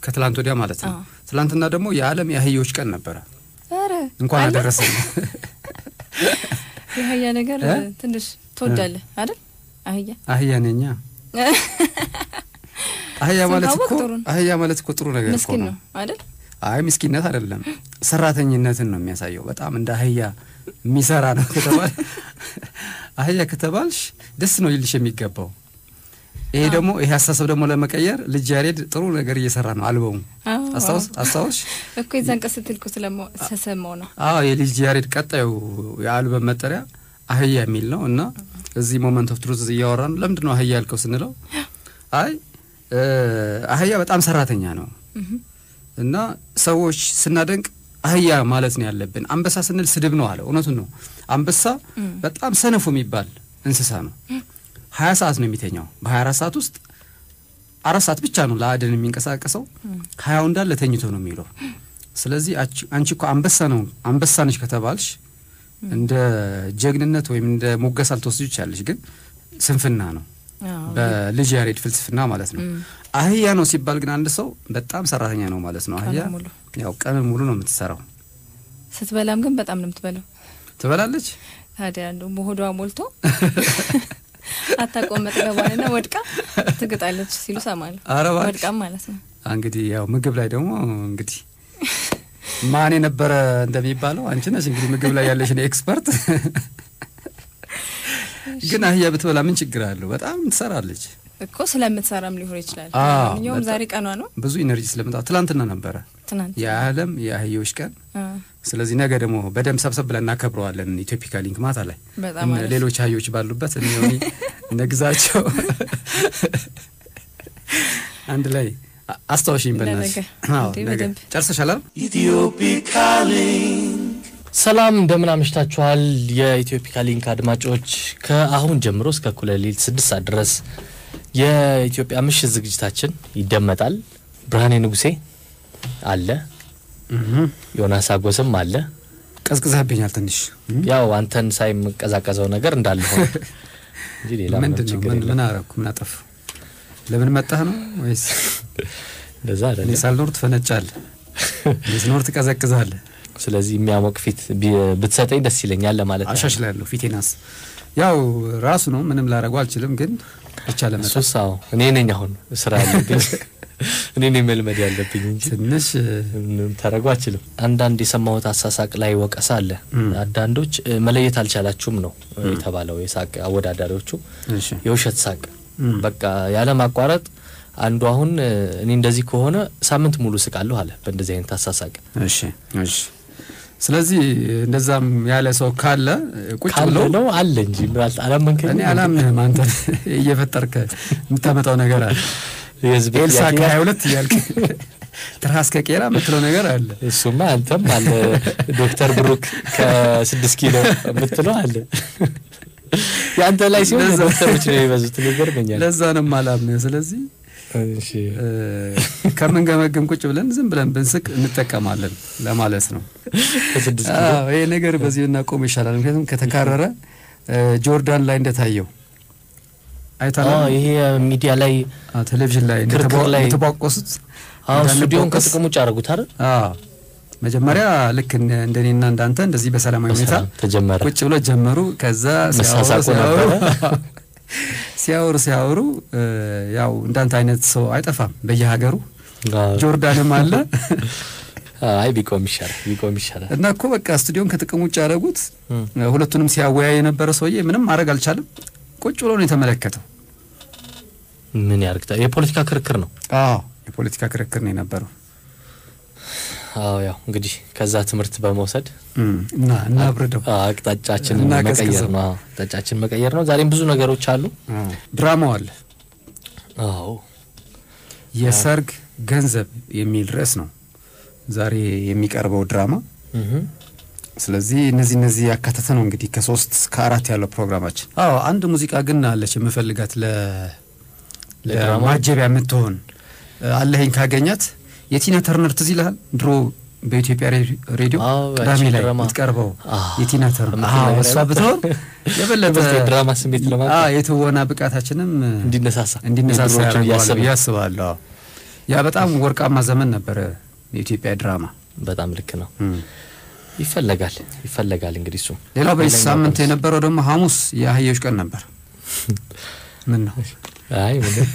ከትላንት ወዲያ ማለት ነው። አዎ። ትላንትና ደግሞ የዓለም የአህዮች ቀን ነበረ። ኧረ እንኳን አለ? አደረሰን። የአህያ ነገር እ? ትንሽ ትወዳለህ አይደል? አህያ አህያ ነኛ። አህያ ማለት ስንታወቅ እኮ ጥሩ ነው። አህያ ማለት እኮ ጥሩ ነገር እኮ ምስኪን ነው። ነው አይደል? አይ ምስኪንነት አይደለም፣ ሰራተኝነትን ነው የሚያሳየው። በጣም እንደ አህያ የሚሰራ ነው ከተባል አህያ ከተባልሽ ደስ ነው ይልሽ የሚገባው። ይሄ ደግሞ ይሄ አስተሳሰብ ደግሞ ለመቀየር ልጅ ያሬድ ጥሩ ነገር እየሰራ ነው። አልበሙ አዎ፣ አስታውስ አዎ። አስታውሽ እኮ የዛን ቀን ስትል እኮ ስለማ- ስሰማው ነው። አዎ የልጅ ያሬድ ቀጣዩ የአልበም መጠሪያ አህያ የሚል ነው እና እዚህ ሞመንት ኦፍ ትሩዝ እያወራ ነው። ለምንድን ነው አህያ ያልከው ስንለው አይ እ አህያ በጣም ሰራተኛ ነው እህ፣ እና ሰዎች ስናደንቅ አህያ ማለት ነው ያለብን። አንበሳ ስንል ስድብ ነው አለ። እውነቱን ነው። አንበሳ እም። በጣም ሰነፉ የሚባል እንስሳ ነው። ሀያ ሰዓት ነው የሚተኛው። በሀያ አራት ሰዓት ውስጥ አራት ሰዓት ብቻ ነው ለአደን የሚንቀሳቀሰው። እም። ሀያው እንዳለ ተኝቶ ነው የሚውለው። ስለዚህ አች- አንቺ እኮ አንበሳ ነው አንበሳ ነች ከተባልሽ እንደ ጀግንነት ወይም እንደ ሞገስ አልተወስጅ ይቻለሽ፣ ግን ስንፍና ነው አዎ። በልጅ ያሬድ ፍልስፍና ማለት ነው። እም። አህያ ነው ሲባል ግን አንድ ሰው በጣም ሰራተኛ ነው ማለት ነው። አህያ ቀኑን ሙሉ ያው ቀን ሙሉ ነው የምትሰራው። ስትበላም ግን በጣም ነው የምትበላው። ትበላለች። ታዲያ እንደው በሆዷ ሞልቶ አታቆም መጥገቧንና ወድቃ ትግጣለች ሲሉ ሰማለሁ። ኧረ እባክሽ። ወድቃም ማለት ነው። እንግዲህ ያው ምግብ ላይ ደግሞ እንግዲህ ማን የነበረ እንደሚባለው አንቺ ነሽ እንግዲህ ምግብ ላይ ያለሽን ኤክስፐርት። ግን አህያ ብትበላ ምን ችግር አለው? በጣም ትሰራለች። እኮ ስለምትሰራም ሊሆን ይችላል። አዎ፣ ማንኛውም በጣም- ዛሬ ቀኗ ነው። ብዙ ኢነርጂ ስለምጣ ትላንትና ነበረ ትናንት የዓለም የአህዮች ቀን። አ፣ ስለዚህ ነገ ደግሞ በደንብ ሰብሰብ ብለን እናከብረዋለን። ኢትዮፒካ ሊንክ ማታ ላይ በጣም እነ አሪፍ። ሌሎች አህዮች ባሉበት እነ ዮኒ እነ ግዛቸው አንድ ላይ አ- አስታውሽኝ በእናትሽ። ለነገ። አዎ እንዴ፣ ነገ በደንብ። ጨርሰሻል አይደል? ሰላም እንደምን አምሽታችኋል። የኢትዮፒካ ሊንክ አድማጮች ከአሁን ጀምሮ እስከ እኩለ ሌሊት ስድስት ሰዓት ድረስ የኢትዮጵያ ምሽት ዝግጅታችን ይደመጣል። ብርሃኔ ንጉሴ አለ፣ ዮናስ አጎስም አለ። ቀዝቅዘህብኛል ትንሽ ያው አንተን ሳይመቀዛቀዘው ነገር እንዳለ ሆነ እንጂ ሌላ ምንም ምንድን ነው? ችግር ምን የለም። ምን አረኩ? ምን አጠፉ? ለምን መጣህ ነው ወይስ እንደዛ እኔ አይደለም። ሳልኖር ትፈነጫለህ፣ እኔ ስኖር ትቀዘቅዛለህ? ስለዚህ የሚያሞቅ ፊት ቢ- ብትሰጠኝ ደስ ይለኛል ለማለት ነው። አሻሽላለሁ ፊቴናስ ያው ራሱ ነው። ምንም ላደርገው አልችልም፣ ግን ብቻ ለመጣ እሱስ አዎ፣ እኔ ነኝ አሁን ስራ ያለብኝ እኔ ነኝ መልመድ ያለብኝ እንጂ ትንሽ ምንም ታደርገው አችልም። አንዳንድ የሰማሁት አሳሳቅ ላይ ወቀሳ አለ። እም። አንዳንዶች እ፣ መለየት አልቻላችሁም ነው እ፣ የተባለው የሳቅ አወዳዳሪዎቹ እሺ የውሸት ሳቅ እም። በቃ ያለ ማቋረጥ አንዱ አሁን እ፣ እኔ እንደዚህ ከሆነ ሳምንት ሙሉ ስቃለሁ አለ በእንደዚህ አይነት አሳሳቅ እሺ እሺ። ስለዚህ እንደዛም ያለ ሰው ካለ ቁጭ ካለ ብሎ ነው አለ እንጂ ምናልባት አላመንከኝም እኔ አላምንህም። አንተ እየፈጠርከ የምታመጣው ነገር አለ። የህዝብ ኤልሳ ጥያቄ ከሀያ ሁለት እያልክ ትርሃስ ከቄራ የምትለው ነገር አለ። እሱማ አንተም አለ ዶክተር ብሩክ ከስድስት ኪሎ የምትለው አለ የአንተ ላይ ሲሆን ለዛ- ዶክተሮች ነው የሚበዙት ይገርመኛል ለዛ ነው የማላምንህ። ስለዚህ እሺ እ፣ ከምንገመግም ቁጭ ብለን ዝም ብለን ብንስቅ እንጠቀማለን ለማለት ነው። ከስድስት ኪሎ አዎ ይሄ ነገር በዚህ እናቆም ይሻላል። ምክንያቱም ከተካረረ እ፣ ጆርዳን ላይ እንደታየው አይታለ አዎ ይሄ ሚዲያ ላይ ቴሌቪዥን ላይ ክርክር ላይ- እንደተቧቆሱት አዎ ስቱዲዮን እንዳንቧቆስ- ከጥቅም ውጭ አደረጉት አይደል አዎ መጀመሪያ ልክ እንደ- እንደኔና እንዳንተ እንደዚህ በሰላማዊ ሁኔታ በሰላም ተጀመረ ቁጭ ብሎ ጀመሩ። ከዛ ሲያወሩ መሳሳቁ ሲያወሩ ነበረ። ሲያወሩ ሲያወሩ እ፣ ያው እንዳንተ አይነት ሰው አይጠፋም በየሀገሩ አዎ። ጆርዳንም አለ አይ ቢቆም ይሻላል ቢቆም ይሻላል እና እኮ በቃ ስቱዲዮን ከጥቅም ውጭ ያደረጉት እም። ሁለቱንም ሲያወያይ የነበረ ሰውዬ ምንም ማድረግ አልቻለም። ቁጭ ብሎ ነው የተመለከተው። ምን ያርግታ የፖለቲካ ክርክር ነው አዎ የፖለቲካ ክርክር ነው የነበረው። አዎ ያው እንግዲህ ከዛ ትምህርት በመውሰድ እም፣ እና እናብርደው አዎ፣ አቅጣጫችን እና መቀየር ቀዝቅዘው። ነው አዎ፣ አቅጣጫችን መቀየር ነው ዛሬም ብዙ ነገሮች አሉ አዎ። ድራማው አለ አዎ የሰርግ ገንዘብ የሚል ርዕስ ነው ዛሬ የሚቀርበው ድራማ። እህ ስለዚህ እነዚህ እነዚህ ያካተተ ነው እንግዲህ ከሶስት ከአራት ያለው ፕሮግራማችን። አዎ አንድ ሙዚቃ ግን አለች የምፈልጋት ለ ለድራማው? ለማጀቢያ የምትሆን አለኸኝ ካገኛት የቲና ተርነር ትዝ ይልሃል? ድሮ በኢትዮጵያ ሬ- ሬዲዮ አዎ፣ ቅዳሜ ያቺ ላይ ድራማ። የምትቀርበው አዎ፣ የቲና ተርነር የምትል አዎ፣ ነገር እሷ ያለ- ብትሆን የበለጠ የበለጠ የድራማ ስሜት ለማምጣት አዎ፣ የትወና ብቃታችንም እንዲነሳሳ እንዲነሳሳ የድሮዎቹን ያደርገዋል እያሰብን። ብዬ አስባለሁ። አዎ። ያ በጣም ወርቃማ ዘመን ነበረ የኢትዮጵያ ድራማ። በጣም ልክ ነው። ይፈለጋል ይፈለጋል። እንግዲህ እሱ ሌላው በዚህ ሌላኛው ሳምንት ቀን- የነበረው ደግሞ ሐሙስ የአህዮች ቀን ነበር። ምን ነው አይ ምንም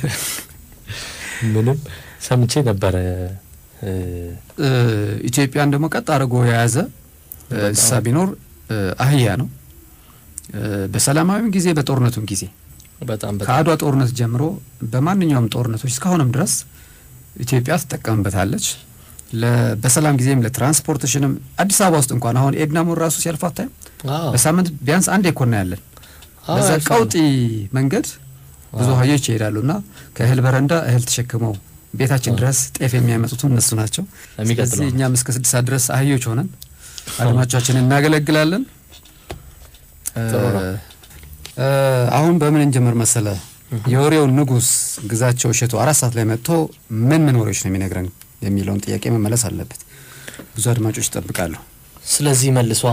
ምንም ሰምቼ ነበረ እ፣ እ፣ ኢትዮጵያን ደግሞ ቀጥ አድርጎ የያዘ እ፣ እንስሳ ቢኖር እ፣ አህያ ነው። እ፣ በሰላማዊም ጊዜ በጦርነቱም ጊዜ በጣም በጣም ከአድዋ ጦርነት ጀምሮ በማንኛውም ጦርነቶች እስካሁንም ድረስ ኢትዮጵያ ትጠቀምበታለች። ለ- በሰላም ጊዜም ለትራንስፖርቴሽንም አዲስ አበባ ውስጥ እንኳን አሁን ኤድና ሞል ራሱ ሲያልፍ አታይም? አዎ፣ በሳምንት ቢያንስ አንድ ኮና ያለን አዎ፣ በዛ ያልፋል። ቀውጢ መንገድ ብዙ አዎ። አህዮች ይሄዳሉ እና ከእህል በረንዳ እህል ተሸክመው ቤታችን አዎ። ድረስ ጤፍ የሚያመጡት እነሱ ናቸው። የሚቀጥለው ስለዚህ እኛም እስከ ስድስት ሰዓት ድረስ አህዮች ሆነን አድማጮቻችንን እናገለግላለን። ጥሩ ነው። እ፣ አሁን በምን እንጀምር መሰለ? የወሬው ንጉሥ ግዛቸው እሸቱ አራት ሰዓት ላይ መጥቶ ምን ምን ወሬዎች ነው የሚነግረን የሚለውን ጥያቄ መመለስ አለበት። ብዙ አድማጮች ይጠብቃሉ። ስለዚህ መልሷ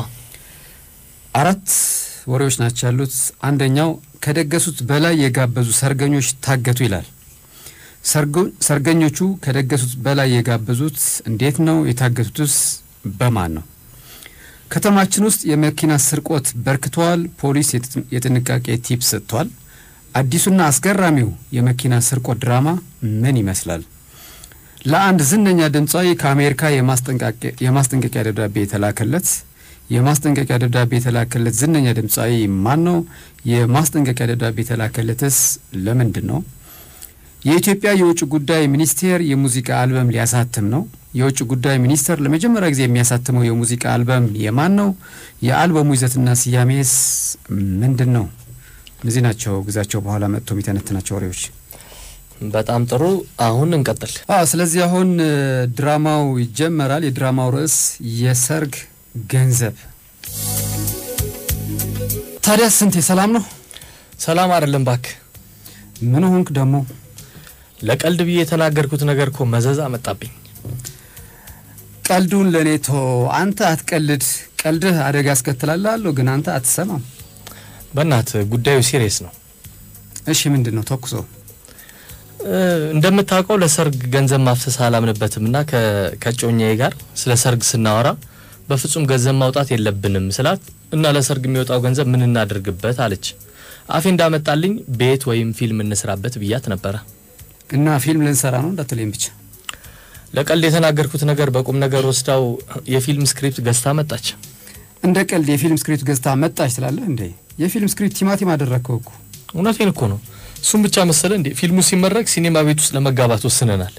አራት ወሬዎች ናቸው ያሉት። አንደኛው ከደገሱት በላይ የጋበዙ ሰርገኞች ታገቱ ይላል። ሰርጎ- ሰርገኞቹ ከደገሱት በላይ የጋበዙት እንዴት ነው? የታገቱትስ በማን ነው? ከተማችን ውስጥ የመኪና ስርቆት በርክቷል። ፖሊስ የጥ- የጥንቃቄ ቲፕ ሰጥቷል። አዲሱና አስገራሚው የመኪና ስርቆት ድራማ ምን ይመስላል? ለአንድ ዝነኛ ድምፃዊ ከአሜሪካ የማስጠንቀቂያ የማስጠንቀቂያ ደብዳቤ የተላከለት የማስጠንቀቂያ ደብዳቤ የተላከለት ዝነኛ ድምፃዊ ማን ነው? የማስጠንቀቂያ ደብዳቤ የተላከለትስ ለምንድን ነው? የኢትዮጵያ የውጭ ጉዳይ ሚኒስቴር የሙዚቃ አልበም ሊያሳትም ነው። የውጭ ጉዳይ ሚኒስቴር ለመጀመሪያ ጊዜ የሚያሳትመው የሙዚቃ አልበም የማን ነው? የአልበሙ ይዘትና ስያሜስ ምንድን ነው? እነዚህ ናቸው ግዛቸው በኋላ መጥቶ የሚተነትናቸው ወሬዎች። በጣም ጥሩ። አሁን እንቀጥል። አዎ ስለዚህ አሁን እ፣ ድራማው ይጀመራል። የድራማው ርዕስ የሰርግ ገንዘብ። ታዲያ ስንት የሰላም ነው? ሰላም አይደለም ባክ። ምን ሆንክ ደግሞ? ለቀልድ ብዬ የተናገርኩት ነገር እኮ መዘዝ አመጣብኝ። ቀልዱን ለእኔ ቶ አንተ አትቀልድ። ቀልድህ አደጋ ያስከትላል ግን አንተ አትሰማም። በእናት ጉዳዩ ሲሪየስ ነው። እሺ ምንድን ነው ተኩሶ? እ፣ እንደምታውቀው ለሰርግ ገንዘብ ማፍሰስ አላምንበትም እና ከ- ከጮኛዬ ጋር ስለ ሰርግ ስናወራ በፍጹም ገንዘብ ማውጣት የለብንም ስላት እና ለሰርግ የሚወጣው ገንዘብ ምን እናድርግበት አለች። አፌ እንዳመጣልኝ ቤት ወይም ፊልም እንስራበት ብያት ነበረ። እና ፊልም ልንሰራ ነው እንዳትለኝ ብቻ። ለቀልድ የተናገርኩት ነገር በቁም ነገር ወስዳው የፊልም ስክሪፕት ገዝታ መጣች። እንደ ቀልድ የፊልም ስክሪፕት ገዝታ መጣች ትላለህ እንዴ? የፊልም ስክሪፕት ቲማቲም አደረግከው እኮ። እውነቴን እኮ ነው። እሱም ብቻ መሰለ እንዴ ፊልሙ ሲመረቅ ሲኔማ ቤት ውስጥ ለመጋባት ወስነናል።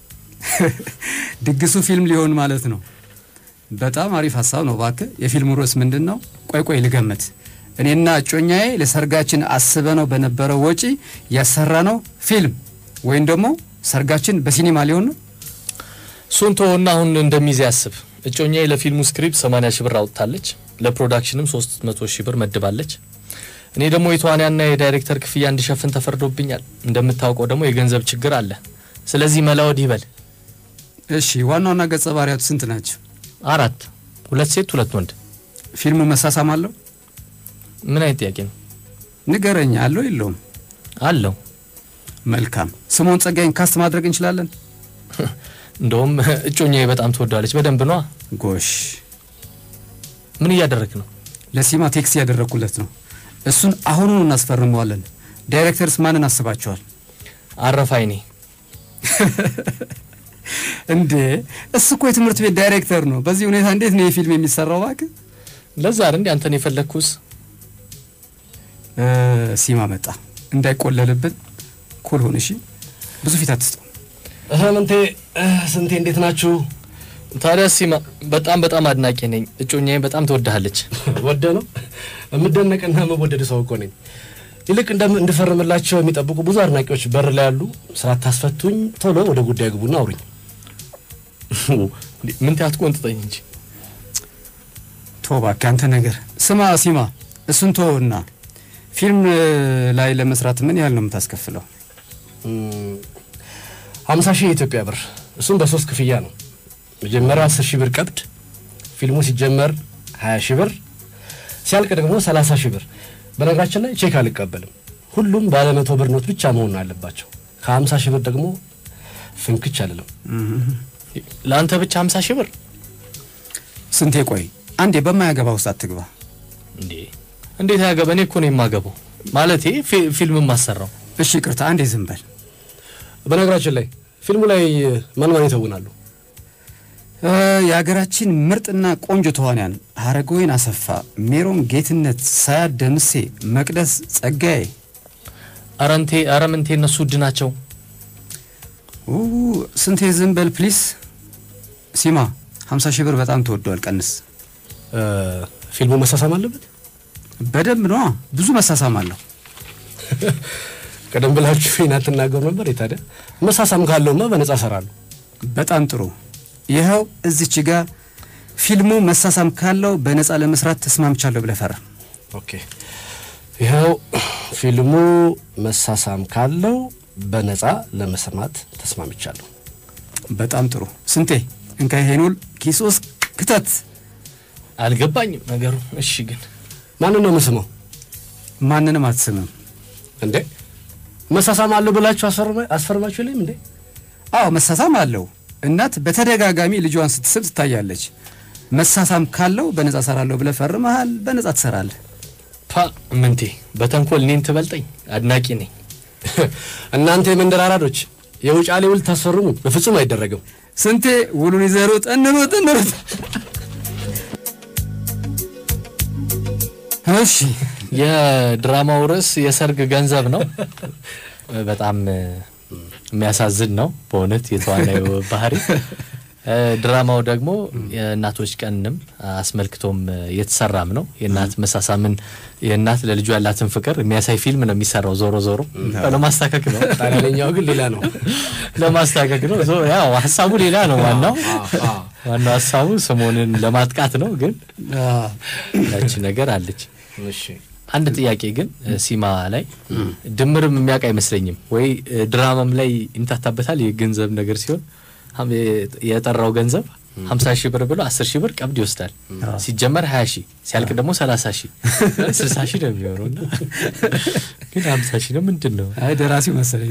ድግሱ ፊልም ሊሆን ማለት ነው። በጣም አሪፍ ሀሳብ ነው። እባክህ የፊልሙ ርዕስ ምንድን ነው? ቆይ ቆይ ልገምት። እኔና እጮኛዬ ለሰርጋችን አስበነው በነበረው ወጪ ያሰራነው ፊልም ወይም ደግሞ ሰርጋችን በሲኒማ ሊሆን ነው። እሱን ተወና አሁን እንደሚዜ ያስብ። እጮኛዬ ለፊልሙ ስክሪፕት 80 ሺህ ብር አውጥታለች። ለፕሮዳክሽንም 300 ሺህ ብር መድባለች። እኔ ደግሞ የተዋንያና የዳይሬክተር ክፍያ እንዲሸፍን ተፈርዶብኛል። እንደምታውቀው ደግሞ የገንዘብ ችግር አለ። ስለዚህ መላ ወዲህ በል። እሺ ዋና ዋና ገጸ ባህሪያቱ ስንት ናቸው? አራት፣ ሁለት ሴት፣ ሁለት ወንድ። ፊልሙ መሳሳም አለው? ምን አይነት ጥያቄ ነው? ንገረኝ። አለው የለውም? አለው። መልካም። ስምኦን ጸጋይን ካስት ማድረግ እንችላለን? እንደውም እጮኛዬ በጣም ትወዳለች። በደንብ ነዋ። ጎሽ ምን እያደረግ ነው? ለሲማ ቴክስት ያደረግኩለት ነው። እሱን አሁኑኑ እናስፈርመዋለን። ዳይሬክተርስ ማንን አስባቸዋል? አረፋይኔ እንዴ እሱ እኮ የትምህርት ቤት ዳይሬክተር ነው። በዚህ ሁኔታ እንዴት ነው የፊልም የሚሰራው? እባክህ ለዛ አይደል እንዴ አንተን የፈለግኩስ? እ፣ ሲማ መጣ እንዳይቆለልብን ኩል ሁን እሺ። ብዙ ፊት አትስጠው። እህ ምንቴ እህ ስንቴ እንዴት ናችሁ? ታዲያ ሲማ በጣም በጣም አድናቂ ነኝ። እጮኛዬ በጣም ትወድሃለች። ወደ ነው የምደነቅና የምወደድ ሰው እኮ ነኝ። ይልቅ እንደም- እንድፈርምላቸው የሚጠብቁ ብዙ አድናቂዎች በር ላይ ያሉ። ስራ ታስፈቱኝ፣ ቶሎ ወደ ጉዳይ ግቡና አውሩኝ። እንዴ፣ ምን ትያት ቆንጥጠኝ እንጂ ቶ እባክህ አንተ ነገር ስማ ሲማ፣ እሱን ቶና ፊልም እ፣ ላይ ለመስራት ምን ያህል ነው የምታስከፍለው? እም፣ ሀምሳ ሺህ የኢትዮጵያ ብር እሱም በሶስት ክፍያ ነው። መጀመሪያ አስር ሺህ ብር ቀብድ፣ ፊልሙ ሲጀመር ሀያ ሺህ ብር፣ ሲያልቅ ደግሞ ሰላሳ ሺህ ብር። በነገራችን ላይ ቼክ አልቀበልም። ሁሉም ባለ መቶ ብር ኖት ብቻ መሆን አለባቸው። ከሀምሳ ሺህ ብር ደግሞ ፍንክች አልልም። ለአንተ ብቻ ሀምሳ ሺህ ብር ስንቴ ቆይ አንዴ በማያገባ ውስጥ አትግባ። እንዴ! እንዴት ያገባ? እኔ እኮ ነው የማገባው። ማለቴ ፊ- ፊልም ማሰራው እሺ ቅርታ አንዴ ዝም በል። በነገራችን ላይ ፊልሙ ላይ ማን ማን ይተውናሉ? እ፣ የሀገራችን ምርጥና ቆንጆ ተዋንያን ሀረገወይን አሰፋ፣ ሜሮን ጌትነት፣ ሳያት ደምሴ፣ መቅደስ ጸጋዬ። አረንቴ አረምንቴ እነሱ ውድ ናቸው። ኡ፣ ስንቴ ዝም በል ፕሊስ። ሲማ 50 ሺህ ብር በጣም ተወዷል፣ ቀንስ። እ፣ ፊልሙ መሳሳም አለበት። በደንብ ነዋ፣ ብዙ መሳሳም አለው። ቀደም ብላችሁ ይህን አትናገሩ ነበር። የታዲያ መሳሳም ካለውማ በነጻ እሰራለሁ። በጣም ጥሩ። ይኸው እዚች ጋ ፊልሙ መሳሳም ካለው በነፃ ለመስራት ተስማምቻለሁ ብለህ ፈርም። ኦኬ ይኸው ፊልሙ መሳሳም ካለው በነጻ ለመስማት ተስማምቻለሁ። በጣም ጥሩ። ስንቴ እንካ ይሄን ውል ኪስ ውስጥ ክተት። አልገባኝም ነገሩ። እሺ ግን ማንን ነው የምስመው ማንንም አትስምም። እንዴ? መሳሳም አለው ብላችሁ አስፈርማ- አስፈርማችሁ የለም እንዴ? አዎ መሳሳም አለው። እናት በተደጋጋሚ ልጇን ስትስብ ትታያለች። መሳሳም ካለው በነፃ ሰራለሁ ብለህ ፈርመሃል፣ በነፃ ትሰራለህ። ፓ ምንቴ በተንኮል እኔን ትበልጠኝ። አድናቂ ነኝ። እናንተ የመንደር አራዶች የውጫሌ ውል ታስፈርሙ፣ በፍጹም አይደረግም። ስንቴ ውሉን ይዘህ ሩጥ፣ እንሩጥ፣ እንሩጥ። እሺ የድራማው ርዕስ የሰርግ ገንዘብ ነው። በጣም እ፣ የሚያሳዝን ነው በእውነት የተዋናዩ ባህሪ። እ፣ ድራማው ደግሞ የእናቶች ቀንም አስመልክቶም እ፣ የተሰራም ነው። የእናት መሳሳምን የእናት ለልጁ ያላትን ፍቅር የሚያሳይ ፊልም ነው የሚሰራው። ዞሮ ዞሮ ለማስታከክ ነው ጣሊያንኛው ግን ሌላ ነው። ለማስታከክ ነው። ዞ- ያው ሀሳቡ ሌላ ነው። ዋናው ዋናው ሀሳቡ ስሞንን ለማጥቃት ነው። ግን ያቺ ነገር አለች። እሺ አንድ ጥያቄ ግን እ፣ ሲማ ላይ ድምርም የሚያውቅ አይመስለኝም ወይ እ፣ ድራማም ላይ ይምታታበታል። የገንዘብ ነገር ሲሆን ሀም- የ- የጠራው ገንዘብ ሀምሳ ሺህ ብር ብሎ አስር ሺህ ብር ቀብድ ይወስዳል። ሲጀመር ሀያ ሺህ ሲያልቅ ደግሞ ሰላሳ ሺህ ስልሳ ሺህ ነው የሚሆነው እና ግን ሀምሳ ሺህ ነው ምንድን ነው? አይ ደራሲው መሰለኝ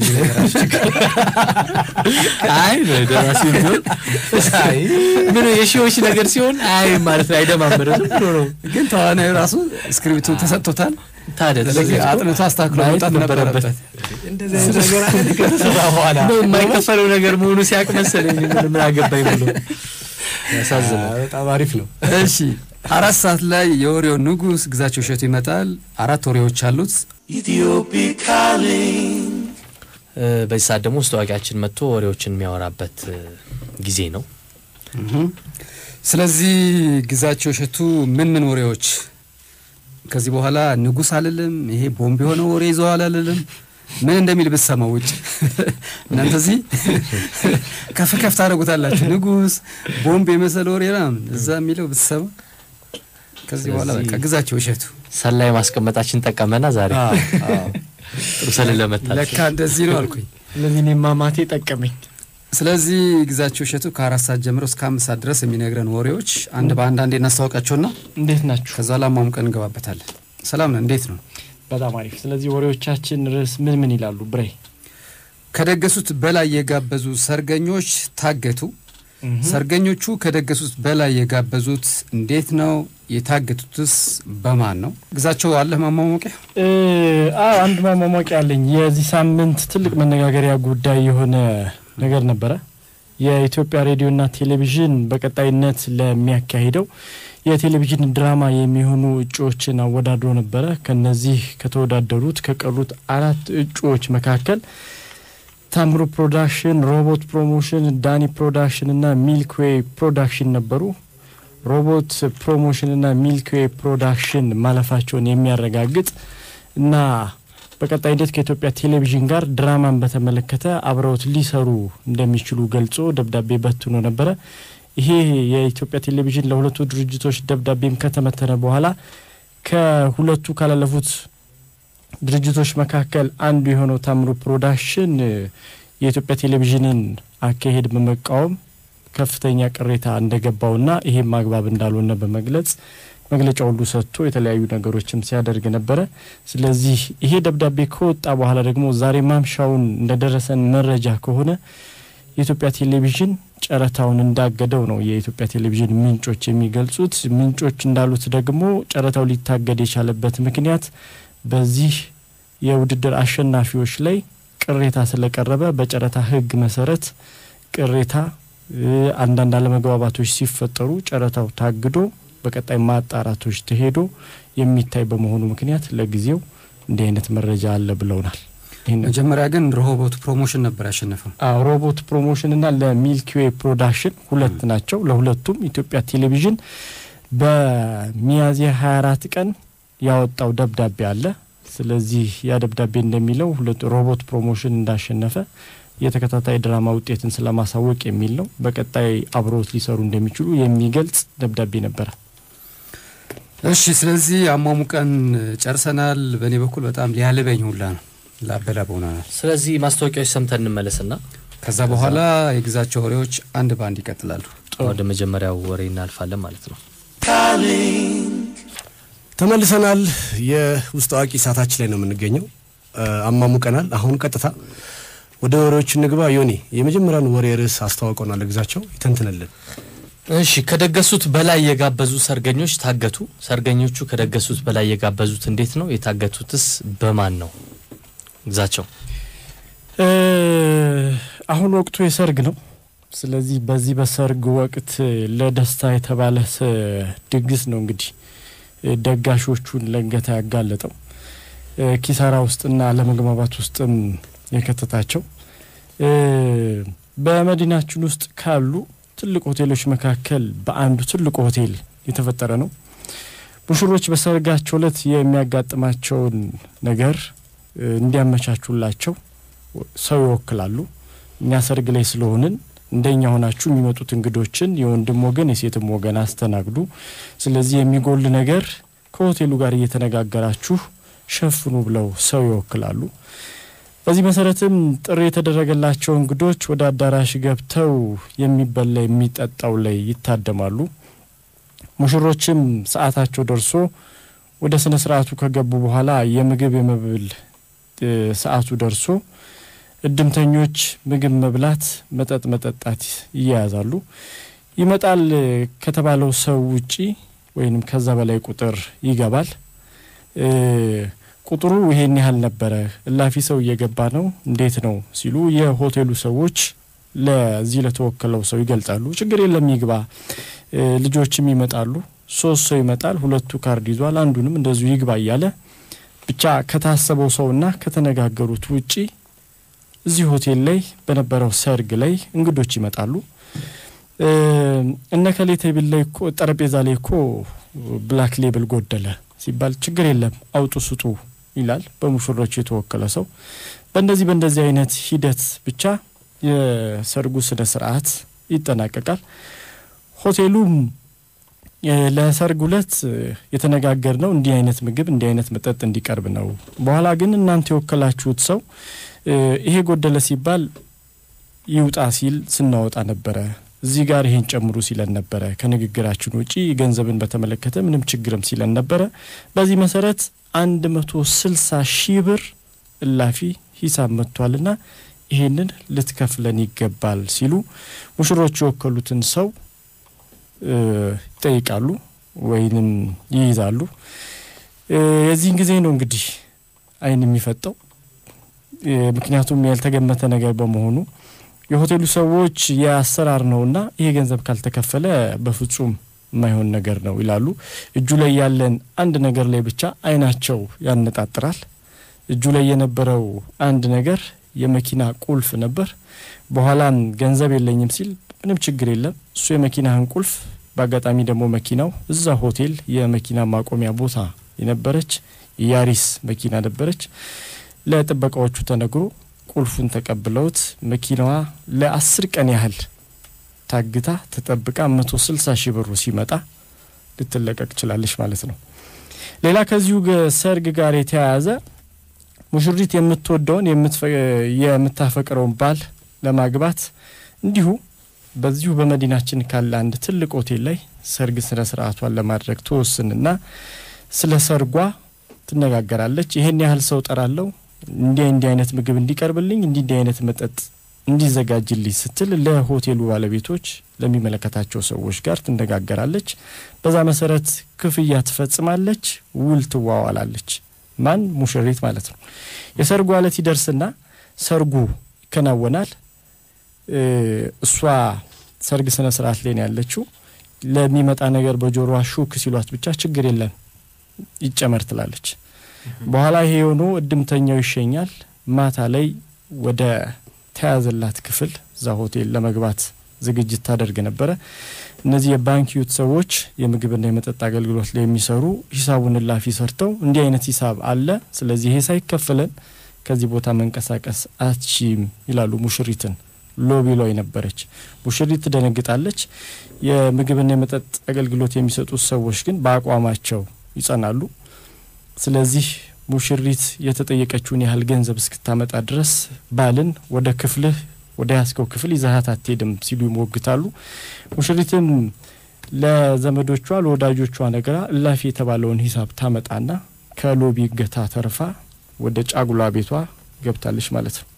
አይ ደራሲ ቢሆን አይ ምን የሺዎች ነገር ሲሆን አይ ማለት ነው አይደማምርም ዝም ብሎ ነው። ግን ተዋናዩ ራሱ ስክሪፕቱን ተሰጥቶታል። ታዲያ ስለዚህ ተዘጋጅቶ አጥንቶ አስተካክሎ ማየት መውጣት ነበረበት። እንደዚህ አይነት ነገር አለ ከተሰራ በኋላ ነው የማይከፈለው ነገር መሆኑ ሲያውቅ መሰለኝ ምን ምን አገባኝ ብሎ ያሳዝናል። አ፣ በጣም አሪፍ ነው። እሺ አራት ሰዓት ላይ የወሬው ንጉስ ግዛቸው እሸቱ ይመጣል። አራት ወሬዎች አሉት። እ፣ በዚህ ሰዓት ደግሞ ውስጥ ታዋቂያችን መጥቶ ወሬዎችን የሚያወራበት እ፣ ጊዜ ነው። ስለዚህ ግዛቸው እሸቱ ምን ምን ወሬዎች ከዚህ በኋላ ንጉስ አልልም፣ ይሄ ቦምብ የሆነ ወሬ ይዘዋል አልልም። ምን እንደሚል ብትሰማው ውጭ እናንተ እዚህ ከፍ ከፍ ታደርጉታላችሁ። ንጉስ ቦምብ የመሰለ ወሬ ምናምን እዛ የሚለው ብትሰማ ከዚህ በኋላ ስለዚህ- በቃ ግዛቸው እሸቱ ሰላይ ማስቀመጣችን ጠቀመና ዛሬ አዎ፣ አዎ። ጥሩ ሰልን ለመታል ለካ እንደዚህ ነው አልኩኝ። ለዚህ እኔ ማማቴ ጠቀመኝ። ስለዚህ ግዛቸው እሸቱ ከአራት ሰዓት ጀምሮ እስከ አምስት ሰዓት ድረስ የሚነግረን ወሬዎች አንድ በአንድ አንዴ እናስታውቃቸውና እንዴት ናችሁ? ከዛ ላማሙቀን እንገባበታለን። ሰላም ነው፣ እንዴት ነው? በጣም አሪፍ። ስለዚህ ወሬዎቻችን ርዕስ ምን ምን ይላሉ? ብሬ ከደገሱት በላይ የጋበዙ ሰርገኞች ታገቱ። ሰርገኞቹ ከደገሱት በላይ የጋበዙት እንዴት ነው? የታገቱትስ በማን ነው? ግዛቸው አለህ ማሟሟቂያ? እ፣ አዎ አንድ ማሟሟቂያ አለኝ። የዚህ ሳምንት ትልቅ መነጋገሪያ ጉዳይ የሆነ ነገር ነበረ። የኢትዮጵያ ሬዲዮና ቴሌቪዥን በቀጣይነት ለሚያካሂደው የቴሌቪዥን ድራማ የሚሆኑ እጩዎችን አወዳድሮ ነበረ። ከነዚህ ከተወዳደሩት ከቀሩት አራት እጩዎች መካከል ታምሩ ፕሮዳክሽን፣ ሮቦት ፕሮሞሽን፣ ዳኒ ፕሮዳክሽን እና ሚልክዌይ ፕሮዳክሽን ነበሩ። ሮቦት ፕሮሞሽን እና ሚልክዌይ ፕሮዳክሽን ማለፋቸውን የሚያረጋግጥ እና በቀጣይነት ከኢትዮጵያ ቴሌቪዥን ጋር ድራማን በተመለከተ አብረውት ሊሰሩ እንደሚችሉ ገልጾ ደብዳቤ በትኖ ነበረ። ይሄ የኢትዮጵያ ቴሌቪዥን ለሁለቱ ድርጅቶች ደብዳቤም ከተመተነ በኋላ ከሁለቱ ካላለፉት ድርጅቶች መካከል አንዱ የሆነው ታምሩ ፕሮዳክሽን እ፣ የኢትዮጵያ ቴሌቪዥንን አካሄድ በመቃወም ከፍተኛ ቅሬታ እንደገባውና ይሄም አግባብ እንዳልሆነ በመግለጽ መግለጫ ሁሉ ሰጥቶ የተለያዩ ነገሮችም ሲያደርግ ነበረ። ስለዚህ ይሄ ደብዳቤ ከወጣ በኋላ ደግሞ ዛሬ ማምሻውን እንደደረሰን መረጃ ከሆነ የኢትዮጵያ ቴሌቪዥን ጨረታውን እንዳገደው ነው የኢትዮጵያ ቴሌቪዥን ምንጮች የሚገልጹት። ምንጮች እንዳሉት ደግሞ ጨረታው ሊታገድ የቻለበት ምክንያት በዚህ የውድድር አሸናፊዎች ላይ ቅሬታ ስለቀረበ በጨረታ ሕግ መሰረት ቅሬታ አንዳንድ አለመግባባቶች ሲፈጠሩ ጨረታው ታግዶ በቀጣይ ማጣራቶች ተሄዶ የሚታይ በመሆኑ ምክንያት ለጊዜው እንዲህ አይነት መረጃ አለ ብለውናል። መጀመሪያ ግን ሮቦት ፕሮሞሽን ነበር ያሸነፈው። አዎ ሮቦት ፕሮሞሽንና ለሚልኪዌ ፕሮዳክሽን ሁለት ናቸው። ለሁለቱም ኢትዮጵያ ቴሌቪዥን በሚያዝያ 24 ቀን ያወጣው ደብዳቤ አለ። ስለዚህ ያ ደብዳቤ እንደሚለው ሁለቱ ሮቦት ፕሮሞሽን እንዳሸነፈ የተከታታይ ድራማ ውጤትን ስለማሳወቅ የሚል ነው። በቀጣይ አብሮት ሊሰሩ እንደሚችሉ የሚገልጽ ደብዳቤ ነበረ። እሺ፣ ስለዚህ አሟሙቀን ጨርሰናል። በእኔ በኩል በጣም ሊያልበኝ ሁላ ነው ላበላብ ሆናል። ስለዚህ ማስታወቂያዎች ሰምተን እንመለስና ከዛ በኋላ የግዛቸው ወሬዎች አንድ በአንድ ይቀጥላሉ። ወደ መጀመሪያው ወሬ እናልፋለን ማለት ነው። ተመልሰናል። የውስጥ አዋቂ ሰዓታችን ላይ ነው የምንገኘው። አሟሙቀናል። አሁን ቀጥታ ወደ ወሬዎች እንግባ። ዮኒ የመጀመሪያውን ወሬ ርዕስ አስተዋውቀናል። ግዛቸው ይተንትንልን። እሺ ከደገሱት በላይ የጋበዙ ሰርገኞች ታገቱ። ሰርገኞቹ ከደገሱት በላይ የጋበዙት እንዴት ነው? የታገቱትስ በማን ነው? ግዛቸው አሁን ወቅቱ የሰርግ ነው። ስለዚህ በዚህ በሰርግ ወቅት ለደስታ የተባለ ድግስ ነው እንግዲህ ደጋሾቹን ለእገታ ያጋለጠው ኪሳራ ውስጥና አለመግባባት ውስጥም የከተታቸው በመዲናችን ውስጥ ካሉ ትልቅ ሆቴሎች መካከል በአንዱ ትልቁ ሆቴል የተፈጠረ ነው። ሙሽሮች በሰርጋቸው ዕለት የሚያጋጥማቸውን ነገር እንዲያመቻቹላቸው ሰው ይወክላሉ። እኛ ሰርግ ላይ ስለሆንን እንደኛ ሆናችሁ የሚመጡት እንግዶችን የወንድም ወገን የሴትም ወገን አስተናግዱ። ስለዚህ የሚጎል ነገር ከሆቴሉ ጋር እየተነጋገራችሁ ሸፍኑ ብለው ሰው ይወክላሉ። በዚህ መሰረትም ጥሪ የተደረገላቸው እንግዶች ወደ አዳራሽ ገብተው የሚበላ የሚጠጣው ላይ ይታደማሉ። ሙሽሮችም ሰዓታቸው ደርሶ ወደ ስነ ስርዓቱ ከገቡ በኋላ የምግብ የመብል ሰዓቱ ደርሶ እድምተኞች ምግብ መብላት፣ መጠጥ መጠጣት ይያያዛሉ። ይመጣል ከተባለው ሰው ውጪ ወይንም ከዛ በላይ ቁጥር ይገባል። ቁጥሩ ይሄን ያህል ነበረ፣ እላፊ ሰው እየገባ ነው፣ እንዴት ነው ሲሉ የሆቴሉ ሰዎች ለዚህ ለተወከለው ሰው ይገልጻሉ። ችግር የለም ይግባ፣ ልጆችም ይመጣሉ። ሶስት ሰው ይመጣል፣ ሁለቱ ካርድ ይዟል፣ አንዱንም እንደዚሁ ይግባ እያለ ብቻ ከታሰበው ሰውና ከተነጋገሩት ውጪ እዚህ ሆቴል ላይ በነበረው ሰርግ ላይ እንግዶች ይመጣሉ። እነ ከሌ ቴብል ላይ እኮ ጠረጴዛ ላይ እኮ ብላክ ሌብል ጎደለ ሲባል ችግር የለም አውጡ ስጡ ይላል በሙሽሮች የተወከለ ሰው። በእንደዚህ በእንደዚህ አይነት ሂደት ብቻ የሰርጉ ስነ ስርዓት ይጠናቀቃል። ሆቴሉም ለሰርግ ዕለት የተነጋገር ነው እንዲህ አይነት ምግብ እንዲህ አይነት መጠጥ እንዲቀርብ ነው። በኋላ ግን እናንተ የወከላችሁት ሰው ይሄ ጎደለ ሲባል ይውጣ ሲል ስናወጣ ነበረ። እዚህ ጋር ይሄን ጨምሩ ሲለን ነበረ። ከንግግራችን ውጪ ገንዘብን በተመለከተ ምንም ችግርም ሲለን ነበረ። በዚህ መሰረት አንድ መቶ ስልሳ ሺህ ብር እላፊ ሂሳብ መጥቷልና ይሄንን ልትከፍለን ይገባል ሲሉ ሙሽሮች የወከሉትን ሰው ይጠይቃሉ ወይንም ይይዛሉ። የዚህን ጊዜ ነው እንግዲህ አይን የሚፈጠው። ምክንያቱም ያልተገመተ ነገር በመሆኑ የሆቴሉ ሰዎች የአሰራር ነውና ይሄ ገንዘብ ካልተከፈለ በፍጹም የማይሆን ነገር ነው ይላሉ። እጁ ላይ ያለን አንድ ነገር ላይ ብቻ አይናቸው ያነጣጥራል። እጁ ላይ የነበረው አንድ ነገር የመኪና ቁልፍ ነበር። በኋላም ገንዘብ የለኝም ሲል ምንም ችግር የለም እሱ የመኪናህን ቁልፍ በአጋጣሚ ደግሞ መኪናው እዛ ሆቴል የመኪና ማቆሚያ ቦታ የነበረች ያሪስ መኪና ነበረች። ለጥበቃዎቹ ተነግሮ ቁልፉን ተቀብለውት መኪናዋ ለአስር ቀን ያህል ታግታ ተጠብቃ መቶ ስልሳ ሺህ ብሩ ሲመጣ ልትለቀቅ ችላለች ማለት ነው። ሌላ ከዚሁ ሰርግ ጋር የተያያዘ ሙሽሪት የምትወደውን የምታፈቅረውን ባል ለማግባት እንዲሁ በዚሁ በመዲናችን ካለ አንድ ትልቅ ሆቴል ላይ ሰርግ ስነ ስርዓቷን ለማድረግ ትወስንና ስለ ሰርጓ ትነጋገራለች። ይሄን ያህል ሰው ጠራለው፣ እንዲህ እንዲህ አይነት ምግብ እንዲቀርብልኝ፣ እንዲህ እንዲህ አይነት መጠጥ እንዲዘጋጅልኝ ስትል ለሆቴሉ ባለቤቶች ለሚመለከታቸው ሰዎች ጋር ትነጋገራለች። በዛ መሰረት ክፍያ ትፈጽማለች፣ ውል ትዋዋላለች። ማን ሙሽሪት ማለት ነው። የሰርጉ ዕለት ይደርስና ሰርጉ ይከናወናል። እሷ ሰርግ ስነ ስርዓት ላይ ነው ያለችው። ለሚመጣ ነገር በጆሮዋ ሹክ ሲሏት ብቻ ችግር የለም ይጨመር ትላለች። በኋላ ይሄ የሆኑ እድምተኛው ይሸኛል። ማታ ላይ ወደ ተያዘላት ክፍል እዛ ሆቴል ለመግባት ዝግጅት ታደርግ ነበረ። እነዚህ የባንክ ዩት ሰዎች የምግብና የመጠጥ አገልግሎት ላይ የሚሰሩ ሂሳቡን እላፊ ሰርተው እንዲህ አይነት ሂሳብ አለ፣ ስለዚህ ይሄ ሳይከፈለን ከዚህ ቦታ መንቀሳቀስ አትችም ይላሉ ሙሽሪትን። ሎቢ ላይ ነበረች ሙሽሪት ትደነግጣለች። የምግብና የመጠጥ አገልግሎት የሚሰጡት ሰዎች ግን በአቋማቸው ይጸናሉ። ስለዚህ ሙሽሪት የተጠየቀችውን ያህል ገንዘብ እስክታመጣ ድረስ ባልን ወደ ክፍልህ ወደ ያስከው ክፍል ይዛሀት አትሄድም ሲሉ ይሞግታሉ። ሙሽሪትም ለዘመዶቿ ለወዳጆቿ ነግራ እላፊ የተባለውን ሂሳብ ታመጣና ከሎቢ እገታ ተርፋ ወደ ጫጉላ ቤቷ ገብታለች ማለት ነው።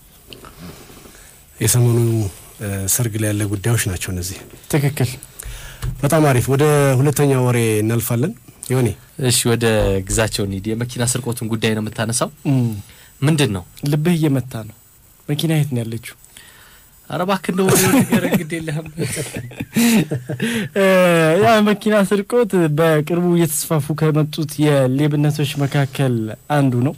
የሰሞኑ ሰርግ ላይ ያለ ጉዳዮች ናቸው እነዚህ። ትክክል። በጣም አሪፍ። ወደ ሁለተኛው ወሬ እናልፋለን። ይሆኔ እሺ፣ ወደ ግዛቸው እንሂድ። የመኪና ስርቆቱን ጉዳይ ነው የምታነሳው። ምንድን ነው ልብህ እየመታ ነው። መኪና የት ነው ያለችው? ኧረ እባክህ እንደው ነገር እንግዲህ የለህም። ያ መኪና ስርቆት በቅርቡ እየተስፋፉ ከመጡት የሌብነቶች መካከል አንዱ ነው።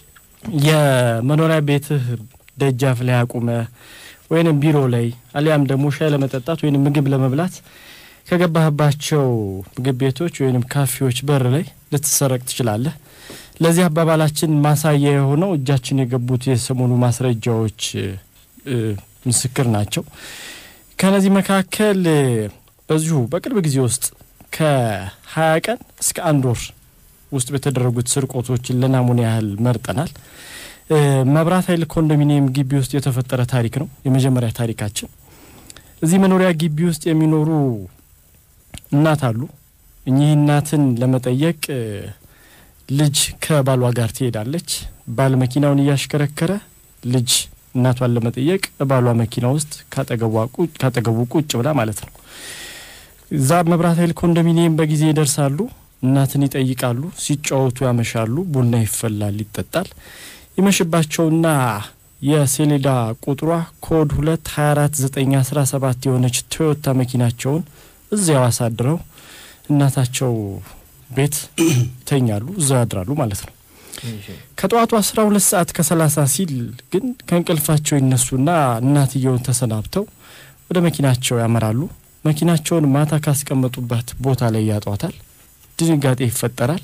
የመኖሪያ ቤትህ ደጃፍ ላይ አቁመ ወይንም ቢሮ ላይ አሊያም ደግሞ ሻይ ለመጠጣት ወይንም ምግብ ለመብላት ከገባህባቸው ምግብ ቤቶች ወይንም ካፌዎች በር ላይ ልትሰረቅ ትችላለህ። ለዚህ አባባላችን ማሳያ የሆነው እጃችን የገቡት የሰሞኑ ማስረጃዎች ምስክር ናቸው። ከነዚህ መካከል በዚሁ በቅርብ ጊዜ ውስጥ ከሀያ ቀን እስከ አንድ ወር ውስጥ በተደረጉት ስርቆቶችን ለናሙና ያህል መርጠናል። መብራት ኃይል ኮንዶሚኒየም ግቢ ውስጥ የተፈጠረ ታሪክ ነው የመጀመሪያ ታሪካችን። እዚህ መኖሪያ ግቢ ውስጥ የሚኖሩ እናት አሉ። እኚህ እናትን ለመጠየቅ ልጅ ከባሏ ጋር ትሄዳለች። ባል መኪናውን እያሽከረከረ ልጅ እናቷን ለመጠየቅ ባሏ መኪና ውስጥ ካጠገቡ ቁጭ ብላ ማለት ነው። እዛ መብራት ኃይል ኮንዶሚኒየም በጊዜ ይደርሳሉ። እናትን ይጠይቃሉ። ሲጫወቱ ያመሻሉ። ቡና ይፈላል፣ ይጠጣል። ይመሽባቸውና የሰሌዳ ቁጥሯ ኮድ ሁለት ሀያ አራት ዘጠኝ አስራ ሰባት የሆነች ቶዮታ መኪናቸውን እዚያው አሳድረው እናታቸው ቤት ይተኛሉ፣ እዛው ያድራሉ ማለት ነው። ከጠዋቱ አስራ ሁለት ሰዓት ከሰላሳ ሲል ግን ከእንቅልፋቸው ይነሱና እናትየውን ተሰናብተው ወደ መኪናቸው ያመራሉ። መኪናቸውን ማታ ካስቀመጡበት ቦታ ላይ ያጧታል። ድንጋጤ ይፈጠራል።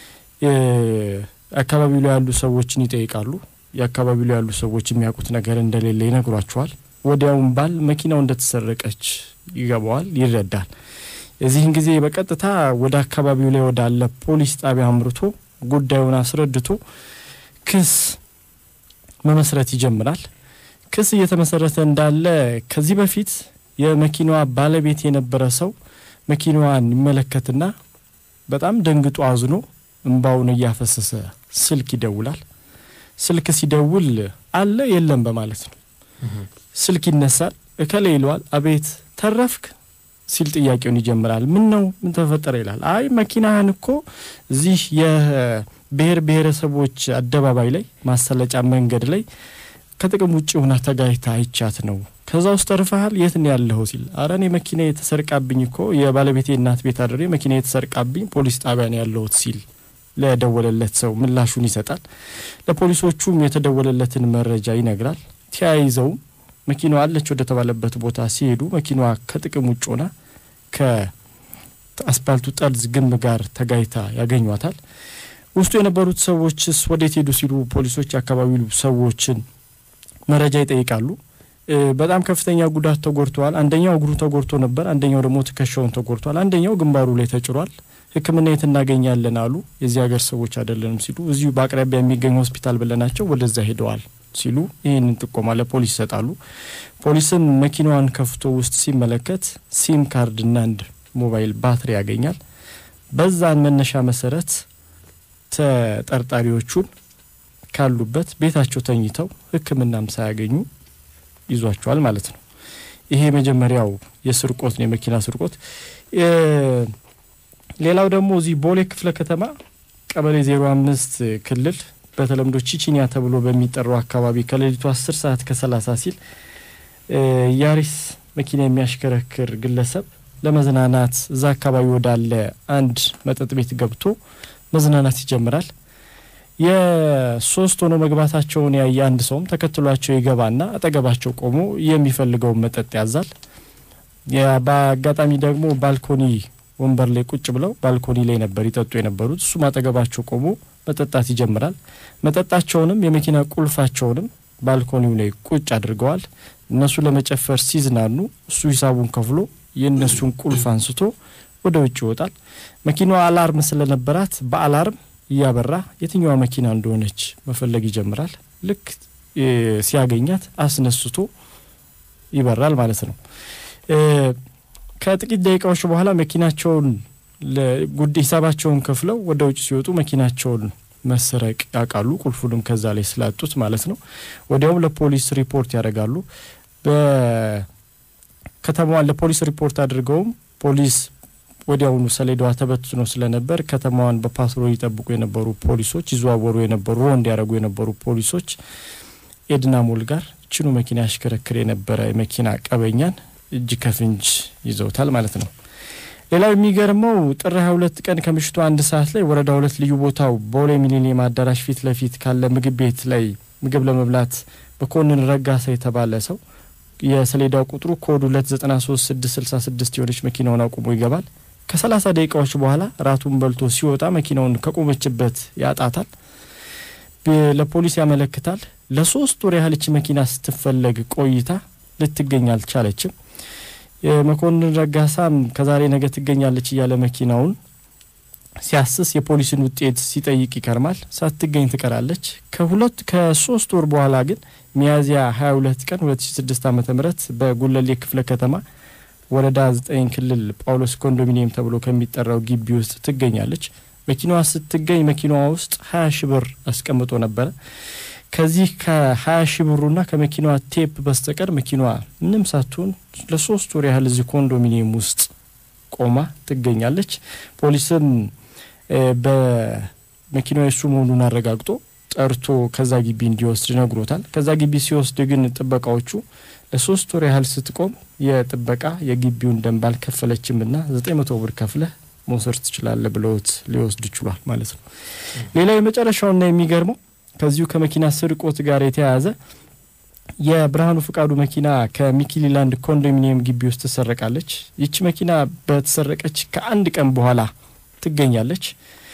አካባቢው ላይ ያሉ ሰዎችን ይጠይቃሉ። የአካባቢው ላይ ያሉ ሰዎች የሚያውቁት ነገር እንደሌለ ይነግሯቸዋል። ወዲያውም ባል መኪናው እንደተሰረቀች ይገባዋል፣ ይረዳል። የዚህን ጊዜ በቀጥታ ወደ አካባቢው ላይ ወዳለ ፖሊስ ጣቢያ አምርቶ ጉዳዩን አስረድቶ ክስ መመስረት ይጀምራል። ክስ እየተመሰረተ እንዳለ ከዚህ በፊት የመኪናዋ ባለቤት የነበረ ሰው መኪናዋን ይመለከትና በጣም ደንግጦ አዝኖ እንባውን እያፈሰሰ ስልክ ይደውላል። ስልክ ሲደውል አለ የለም በማለት ነው። ስልክ ይነሳል። እከሌ ይለዋል። አቤት ተረፍክ ሲል ጥያቄውን ይጀምራል። ምን ነው ምን ተፈጠረ ይላል። አይ መኪናህን እኮ እዚህ የብሔር ብሔረሰቦች አደባባይ ላይ ማሰለጫ መንገድ ላይ ከጥቅም ውጭ ሆና ተጋይታ አይቻት ነው። ከዛ ውስጥ ተርፈሃል። የት ነው ያለኸው ሲል አረ እኔ መኪና የተሰርቃብኝ እኮ የባለቤቴ እናት ቤት አድሬ መኪና የተሰርቃብኝ ፖሊስ ጣቢያ ነው ያለሁት ሲል ለደወለለት ሰው ምላሹን ይሰጣል። ለፖሊሶቹም የተደወለለትን መረጃ ይነግራል። ተያይዘውም መኪናዋ አለች ወደ ተባለበት ቦታ ሲሄዱ መኪናዋ ከጥቅም ውጭ ሆና ከአስፓልቱ ጠርዝ ግንብ ጋር ተጋይታ ያገኟታል። ውስጡ የነበሩት ሰዎችስ ወዴት ሄዱ ሲሉ ፖሊሶች የአካባቢው ሰዎችን መረጃ ይጠይቃሉ። በጣም ከፍተኛ ጉዳት ተጎድተዋል። አንደኛው እግሩ ተጎድቶ ነበር፣ አንደኛው ደግሞ ትከሻውን ተጎድቷል፣ አንደኛው ግንባሩ ላይ ተጭሯል። ሕክምና የት እናገኛለን አሉ። የዚህ ሀገር ሰዎች አይደለንም ሲሉ እዚሁ በአቅራቢያ የሚገኝ ሆስፒታል ብለናቸው ወደዛ ሄደዋል ሲሉ ይህንን ጥቆማ ለፖሊስ ይሰጣሉ። ፖሊስም መኪናዋን ከፍቶ ውስጥ ሲመለከት ሲም ካርድና አንድ ሞባይል ባትሪ ያገኛል። በዛን መነሻ መሰረት ተጠርጣሪዎቹን ካሉበት ቤታቸው ተኝተው ሕክምናም ሳያገኙ ይዟቸዋል ማለት ነው። ይሄ የመጀመሪያው የስርቆት ነው፣ የመኪና ስርቆት። ሌላው ደግሞ እዚህ ቦሌ ክፍለ ከተማ ቀበሌ ዜሮ አምስት ክልል በተለምዶ ቺቺኒያ ተብሎ በሚጠራው አካባቢ ከሌሊቱ አስር ሰዓት ከሰላሳ ሲል ያሪስ መኪና የሚያሽከረክር ግለሰብ ለመዝናናት እዛ አካባቢ ወዳለ አንድ መጠጥ ቤት ገብቶ መዝናናት ይጀምራል። የሶስት ሆኖ መግባታቸውን ያየ አንድ ሰውም ተከትሏቸው ይገባና አጠገባቸው ቆሞ የሚፈልገውን መጠጥ ያዛል። በአጋጣሚ ደግሞ ባልኮኒ ወንበር ላይ ቁጭ ብለው ባልኮኒ ላይ ነበር ይጠጡ የነበሩት። እሱም አጠገባቸው ቆሞ መጠጣት ይጀምራል። መጠጣቸውንም የመኪና ቁልፋቸውንም ባልኮኒው ላይ ቁጭ አድርገዋል። እነሱ ለመጨፈር ሲዝናኑ እሱ ሂሳቡን ከፍሎ የእነሱን ቁልፍ አንስቶ ወደ ውጭ ይወጣል። መኪናዋ አላርም ስለነበራት በአላርም እያበራ የትኛዋ መኪና እንደሆነች መፈለግ ይጀምራል። ልክ ሲያገኛት አስነስቶ ይበራል ማለት ነው። ከጥቂት ደቂቃዎች በኋላ መኪናቸውን ጉዳይ ሂሳባቸውን ከፍለው ወደ ውጭ ሲወጡ መኪናቸውን መሰረቅ ያውቃሉ። ቁልፉንም ከዛ ላይ ስላጡት ማለት ነው። ወዲያውም ለፖሊስ ሪፖርት ያደርጋሉ። በከተማዋን ለፖሊስ ሪፖርት አድርገውም ፖሊስ ወዲያውኑ ሰሌዳዋ ተበትኖ ስለነበር ከተማዋን በፓትሮል ይጠብቁ የነበሩ ፖሊሶች፣ ይዘዋወሩ የነበሩ ሮንድ ያደረጉ የነበሩ ፖሊሶች ኤድና ሞል ጋር ችኑ መኪና ያሽከረክር የነበረ የመኪና ቀበኛን እጅ ከፍንጅ ይዘውታል ማለት ነው። ሌላው የሚገርመው ጥር 22 ቀን ከምሽቱ አንድ ሰዓት ላይ ወረዳ ሁለት ልዩ ቦታው ቦሌ ሚሊኒየም አዳራሽ ፊት ለፊት ካለ ምግብ ቤት ላይ ምግብ ለመብላት በኮንን ረጋሳ የተባለ ሰው የሰሌዳው ቁጥሩ ኮድ 293666 የሆነች መኪናውን አቁሞ ይገባል። ከሰላሳ ደቂቃዎች በኋላ ራቱን በልቶ ሲወጣ መኪናውን ከቆመችበት ያጣታል። ለፖሊስ ያመለክታል። ለሶስት ወር ያህል እቺ መኪና ስትፈለግ ቆይታ ልትገኝ አልቻለችም። የመኮንን ረጋሳም ከዛሬ ነገ ትገኛለች እያለ መኪናውን ሲያስስ የፖሊስን ውጤት ሲጠይቅ ይከርማል። ሳትገኝ ትቀራለች። ከሁለት ከሶስት ወር በኋላ ግን ሚያዝያ 22 ቀን 2006 ዓ ም በጉለሌ ክፍለ ከተማ ወረዳ 9 ክልል ጳውሎስ ኮንዶሚኒየም ተብሎ ከሚጠራው ግቢ ውስጥ ትገኛለች። መኪናዋ ስትገኝ መኪናዋ ውስጥ 20 ሺ ብር አስቀምጦ ነበረ። ከዚህ ከ20 ሺ ብሩና ከመኪናዋ ቴፕ በስተቀር መኪናዋ ምንም ሳትሆን ለሶስት ወር ያህል እዚህ ኮንዶሚኒየም ውስጥ ቆማ ትገኛለች። ፖሊስም በመኪናዋ የሱ መሆኑን አረጋግጦ ጠርቶ ከዛ ግቢ እንዲወስድ ነግሮታል። ከዛ ግቢ ሲወስድ ግን ጥበቃዎቹ ለሶስት ወር ያህል ስትቆም የጥበቃ የግቢውን ደንብ አልከፈለችምና ዘጠኝ መቶ ብር ከፍለህ መውሰድ ትችላለህ ብለውት ሊወስድ ችሏል ማለት ነው። ሌላው የመጨረሻውና የሚገርመው ከዚሁ ከመኪና ስርቆት ጋር የተያያዘ የብርሃኑ ፍቃዱ መኪና ከሚኪሊላንድ ኮንዶሚኒየም ግቢ ውስጥ ትሰረቃለች። ይቺ መኪና በተሰረቀች ከአንድ ቀን በኋላ ትገኛለች።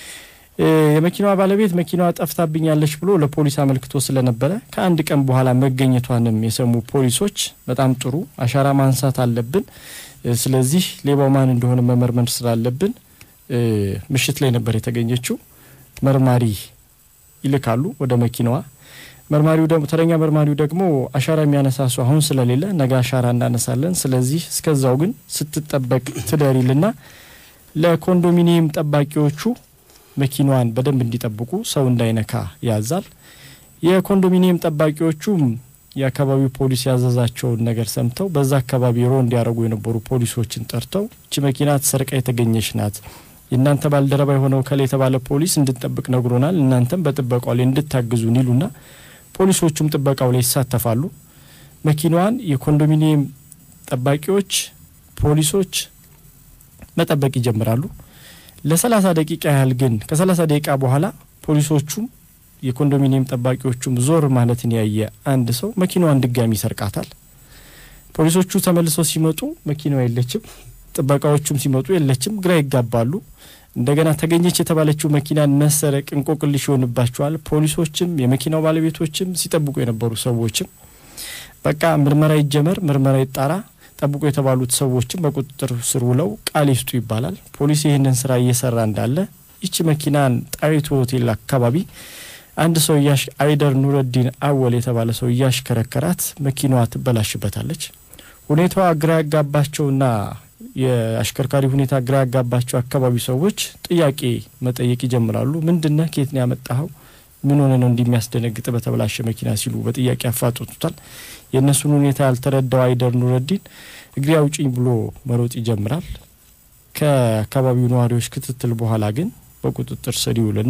የመኪናዋ ባለቤት መኪናዋ ጠፍታብኛለች ብሎ ለፖሊስ አመልክቶ ስለነበረ ከአንድ ቀን በኋላ መገኘቷንም የሰሙ ፖሊሶች በጣም ጥሩ አሻራ ማንሳት አለብን፣ ስለዚህ ሌባው ማን እንደሆነ መመርመር ስላለብን ምሽት ላይ ነበር የተገኘችው። መርማሪ ይልካሉ ወደ መኪናዋ። መርማሪው ደግሞ ተረኛ መርማሪው ደግሞ አሻራ የሚያነሳ ሰው አሁን ስለሌለ ነገ አሻራ እናነሳለን፣ ስለዚህ እስከዛው ግን ስትጠበቅ ትደሪልና ለኮንዶሚኒየም ጠባቂዎቹ መኪናዋን በደንብ እንዲጠብቁ ሰው እንዳይነካ ያዛል። የኮንዶሚኒየም ጠባቂዎቹም የአካባቢው ፖሊስ ያዘዛቸውን ነገር ሰምተው በዛ አካባቢ ሮ እንዲያደርጉ የነበሩ ፖሊሶችን ጠርተው እቺ መኪና ተሰርቃ የተገኘች ናት፣ የእናንተ ባልደረባ የሆነው ከላይ የተባለ ፖሊስ እንድንጠብቅ ነግሮናል፣ እናንተም በጥበቃው ላይ እንድታግዙን ይሉና ፖሊሶቹም ጥበቃው ላይ ይሳተፋሉ። መኪናዋን የኮንዶሚኒየም ጠባቂዎች፣ ፖሊሶች መጠበቅ ይጀምራሉ። ለሰላሳ ደቂቃ ያህል ግን ከሰላሳ ደቂቃ በኋላ ፖሊሶቹም የኮንዶሚኒየም ጠባቂዎቹም ዞር ማለትን ያየ አንድ ሰው መኪናዋን ድጋሚ ይሰርቃታል። ፖሊሶቹ ተመልሰው ሲመጡ መኪናዋ የለችም፣ ጥበቃዎቹም ሲመጡ የለችም። ግራ ይጋባሉ። እንደገና ተገኘች የተባለችው መኪናን መሰረቅ እንቆቅልሽ ይሆንባቸዋል። ፖሊሶችም የመኪናው ባለቤቶችም ሲጠብቁ የነበሩ ሰዎችም በቃ ምርመራ ይጀመር፣ ምርመራ ይጣራ ጠብቁ የተባሉት ሰዎችም በቁጥጥር ስር ውለው ቃል ይስጡ ይባላል። ፖሊስ ይህንን ስራ እየሰራ እንዳለ ይቺ መኪናን ጣይቱ ሆቴል አካባቢ አንድ ሰው አይደር ኑረዲን አወል የተባለ ሰው እያሽከረከራት መኪናዋ ትበላሽበታለች። ሁኔታዋ ግራ ያጋባቸውና የአሽከርካሪ ሁኔታ ግራ ያጋባቸው አካባቢ ሰዎች ጥያቄ መጠየቅ ይጀምራሉ። ምንድነህ? ከየት ነው ያመጣኸው? ምን ሆነ ነው እንዲሚያስደነግጥ በተበላሸ መኪና ሲሉ በጥያቄ አፋጥጡታል። የእነሱን ሁኔታ ያልተረዳው አይደር ኑረዲን እግሬ አውጪኝ ብሎ መሮጥ ይጀምራል። ከአካባቢው ነዋሪዎች ክትትል በኋላ ግን በቁጥጥር ስር ይውልና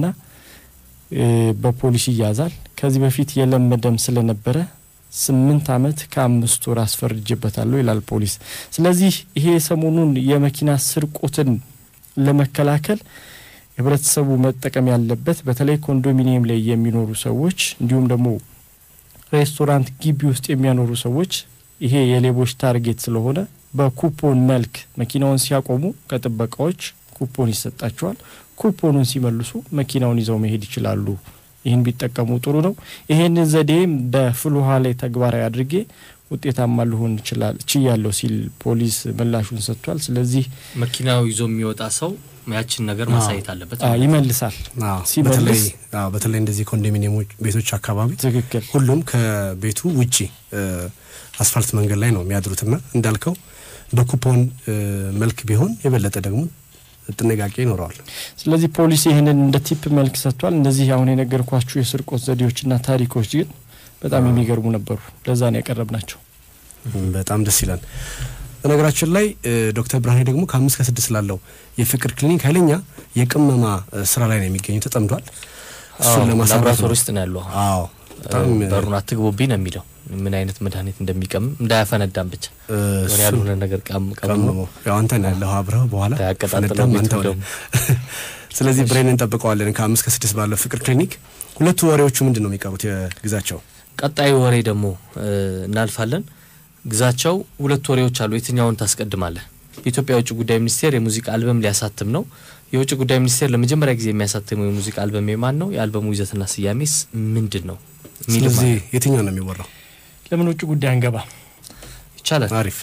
በፖሊስ ይያዛል። ከዚህ በፊት የለመደም ስለነበረ ስምንት ዓመት ከአምስት ወር አስፈርጅበታለሁ ይላል ፖሊስ። ስለዚህ ይሄ ሰሞኑን የመኪና ስርቆትን ለመከላከል ህብረተሰቡ መጠቀም ያለበት በተለይ ኮንዶሚኒየም ላይ የሚኖሩ ሰዎች እንዲሁም ደግሞ ሬስቶራንት ግቢ ውስጥ የሚያኖሩ ሰዎች ይሄ የሌቦች ታርጌት ስለሆነ በኩፖን መልክ መኪናውን ሲያቆሙ ከጥበቃዎች ኩፖን ይሰጣቸዋል። ኩፖኑን ሲመልሱ መኪናውን ይዘው መሄድ ይችላሉ። ይህን ቢጠቀሙ ጥሩ ነው። ይሄንን ዘዴም በፍል ውሃ ላይ ተግባራዊ አድርጌ ውጤታማ ልሆን ይችላል ችያለሁ ሲል ፖሊስ ምላሹን ሰጥቷል። ስለዚህ መኪናው ይዞ የሚወጣ ሰው ያችን ነገር ማሳየት አለበት። አ, ይመልሳል። አዎ፣ ሲመልስ- በተለይ አዎ፣ በተለይ እንደዚህ ኮንዶሚኒየሞች ቤቶች አካባቢ ትክክል ሁሉም ከቤቱ ውጪ እ፣ አስፋልት መንገድ ላይ ነው የሚያድሩትና እንዳልከው በኩፖን እ፣ መልክ ቢሆን የበለጠ ደግሞ ጥንቃቄ ይኖረዋል። ስለዚህ ፖሊስ ይህንን እንደ ቲፕ መልክ ሰጥቷል። እነዚህ አሁን የነገርኳችሁ የስርቆት ዘዴዎችና ታሪኮች ግን በጣም የሚገርሙ ነበሩ። ለዛ ነው ያቀረብ ናቸው። በጣም ደስ ይላል። በነገራችን ላይ እ፣ ዶክተር ብርሃኔ ደግሞ ከአምስት ከስድስት ላለው የፍቅር ክሊኒክ ኃይለኛ የቅመማ እ፣ ስራ ላይ ነው የሚገኙ ተጠምዷል። እሱን ለማሳረፍ ላቦራቶሪ ነው። ውስጥ ነው ያለው። አዎ በጣም እ፣ በሩን አትግቡብኝ ነው የሚለው። ምን አይነት መድኃኒት እንደሚቀምም እንዳያፈነዳም ብቻ እ፣ ወሬ እሱን ያልሆነ ነገር ቀም ቀምሞ ቀምሞ ያው አንተ ነህ ያለኸው አብረህ በኋላ ያቀጣጥለው ፈነዳም ቤቱ አንተ ሆነህ። ደግሞ። ስለዚህ ብሬን እንጠብቀዋለን ከአምስት ከስድስት ባለው ፍቅር ክሊኒክ። ሁለቱ ወሬዎቹ ምንድን ነው የሚቀሩት የግዛቸው? ቀጣዩ ወሬ ደግሞ እ፣ እናልፋለን። ግዛቸው ሁለት ወሬዎች አሉ። የትኛውን ታስቀድማለህ? የኢትዮጵያ የውጭ ጉዳይ ሚኒስቴር የሙዚቃ አልበም ሊያሳትም ነው። የውጭ ጉዳይ ሚኒስቴር ለመጀመሪያ ጊዜ የሚያሳትመው የሙዚቃ አልበም የማን ነው? የአልበሙ ይዘትና ስያሜስ ምንድን ነው? የሚልም ስለዚህ አለ። የትኛው ነው የሚወራው? ለምን ውጭ ጉዳይ አንገባ? ይቻላል። አሪፍ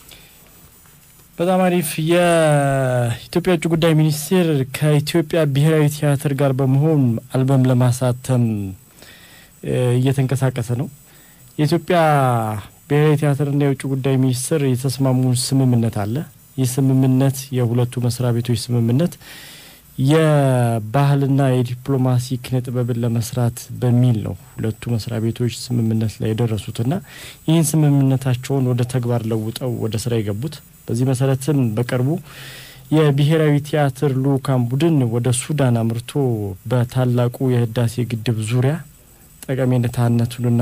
በጣም አሪፍ። የኢትዮጵያ ውጭ ጉዳይ ሚኒስቴር ከኢትዮጵያ ብሔራዊ ቲያትር ጋር በመሆን አልበም ለማሳተም እ፣ እየተንቀሳቀሰ ነው። የኢትዮጵያ ብሔራዊ ቲያትርና የውጭ ጉዳይ ሚኒስቴር የተስማሙ ስምምነት አለ። ይህ ስምምነት የሁለቱ መስሪያ ቤቶች ስምምነት የባህልና የዲፕሎማሲ ኪነ ጥበብን ለመስራት በሚል ነው ሁለቱ መስሪያ ቤቶች ስምምነት ላይ የደረሱትና ይህን ስምምነታቸውን ወደ ተግባር ለውጠው ወደ ስራ የገቡት። በዚህ መሰረትም በቅርቡ የብሔራዊ ቲያትር ልኡካን ቡድን ወደ ሱዳን አምርቶ በታላቁ የህዳሴ ግድብ ዙሪያ ጠቀሜታነቱንና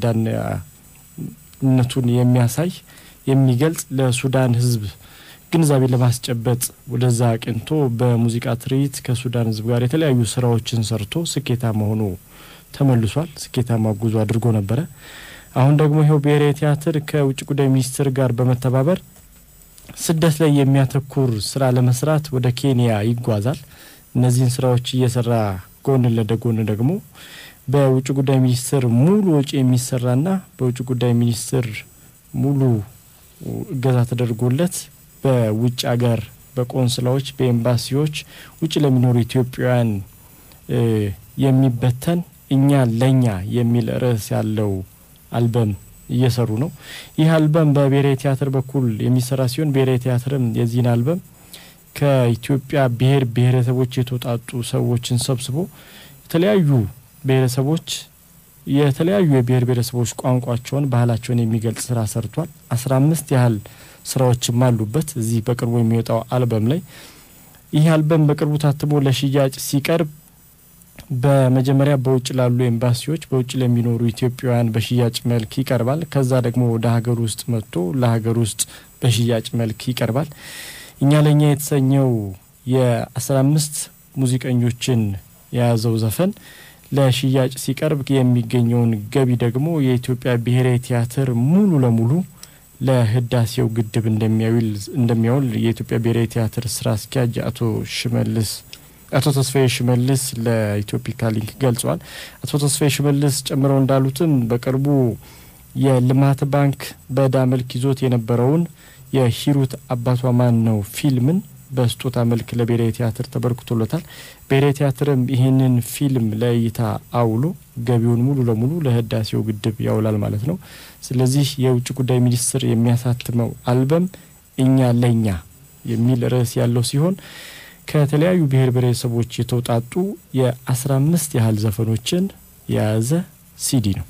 ፋይዳነቱን የሚያሳይ የሚገልጽ ለሱዳን ህዝብ ግንዛቤ ለማስጨበጥ ወደዛ አቅንቶ በሙዚቃ ትርኢት ከሱዳን ህዝብ ጋር የተለያዩ ስራዎችን ሰርቶ ስኬታማ ሆኖ ተመልሷል። ስኬታማ ጉዞ አድርጎ ነበረ። አሁን ደግሞ ይኸው ብሔራዊ ቲያትር ከውጭ ጉዳይ ሚኒስቴር ጋር በመተባበር ስደት ላይ የሚያተኩር ስራ ለመስራት ወደ ኬንያ ይጓዛል። እነዚህን ስራዎች እየሰራ ጎን ለጎን ደግሞ በውጭ ጉዳይ ሚኒስቴር ሙሉ ወጪ የሚሰራና በውጭ ጉዳይ ሚኒስቴር ሙሉ እገዛ ተደርጎለት በውጭ ሀገር በቆንስላዎች በኤምባሲዎች ውጭ ለሚኖሩ ኢትዮጵያውያን እ የሚበተን እኛ ለኛ የሚል ርዕስ ያለው አልበም እየሰሩ ነው። ይህ አልበም በብሔራዊ ቲያትር በኩል የሚሰራ ሲሆን ብሔራዊ ቲያትርም የዚህን አልበም ከኢትዮጵያ ብሔር ብሔረሰቦች የተውጣጡ ሰዎችን ሰብስቦ የተለያዩ ብሔረሰቦች የተለያዩ የብሔር ብሔረሰቦች ቋንቋቸውን፣ ባህላቸውን የሚገልጽ ስራ ሰርቷል። አስራ አምስት ያህል ስራዎችም አሉበት እዚህ በቅርቡ የሚወጣው አልበም ላይ። ይህ አልበም በቅርቡ ታትሞ ለሽያጭ ሲቀርብ በመጀመሪያ በውጭ ላሉ ኤምባሲዎች በውጭ ለሚኖሩ ኢትዮጵያውያን በሽያጭ መልክ ይቀርባል። ከዛ ደግሞ ወደ ሀገር ውስጥ መጥቶ ለሀገር ውስጥ በሽያጭ መልክ ይቀርባል። እኛ ለእኛ የተሰኘው የአስራ አምስት ሙዚቀኞችን የያዘው ዘፈን ለሽያጭ ሲቀርብ የሚገኘውን ገቢ ደግሞ የኢትዮጵያ ብሔራዊ ቲያትር ሙሉ ለሙሉ ለህዳሴው ግድብ እንደሚያውል እንደሚያውል የኢትዮጵያ ብሔራዊ ቲያትር ስራ አስኪያጅ አቶ ሽመልስ አቶ ተስፋዬ ሽመልስ ለኢትዮፒካ ሊንክ ገልጸዋል። አቶ ተስፋዬ ሽመልስ ጨምረው እንዳሉትም በቅርቡ የልማት ባንክ በዕዳ መልክ ይዞት የነበረውን የሂሩት አባቷ ማን ነው ፊልምን በስጦታ መልክ ለብሔራዊ ቲያትር ተበርክቶለታል። ብሔራዊ ቲያትርም ይህንን ፊልም ለእይታ አውሎ ገቢውን ሙሉ ለሙሉ ለህዳሴው ግድብ ያውላል ማለት ነው። ስለዚህ የውጭ ጉዳይ ሚኒስቴር የሚያሳትመው አልበም እኛ ለእኛ የሚል ርዕስ ያለው ሲሆን ከተለያዩ ብሔር ብሔረሰቦች የተውጣጡ የአስራ አምስት ያህል ዘፈኖችን የያዘ ሲዲ ነው።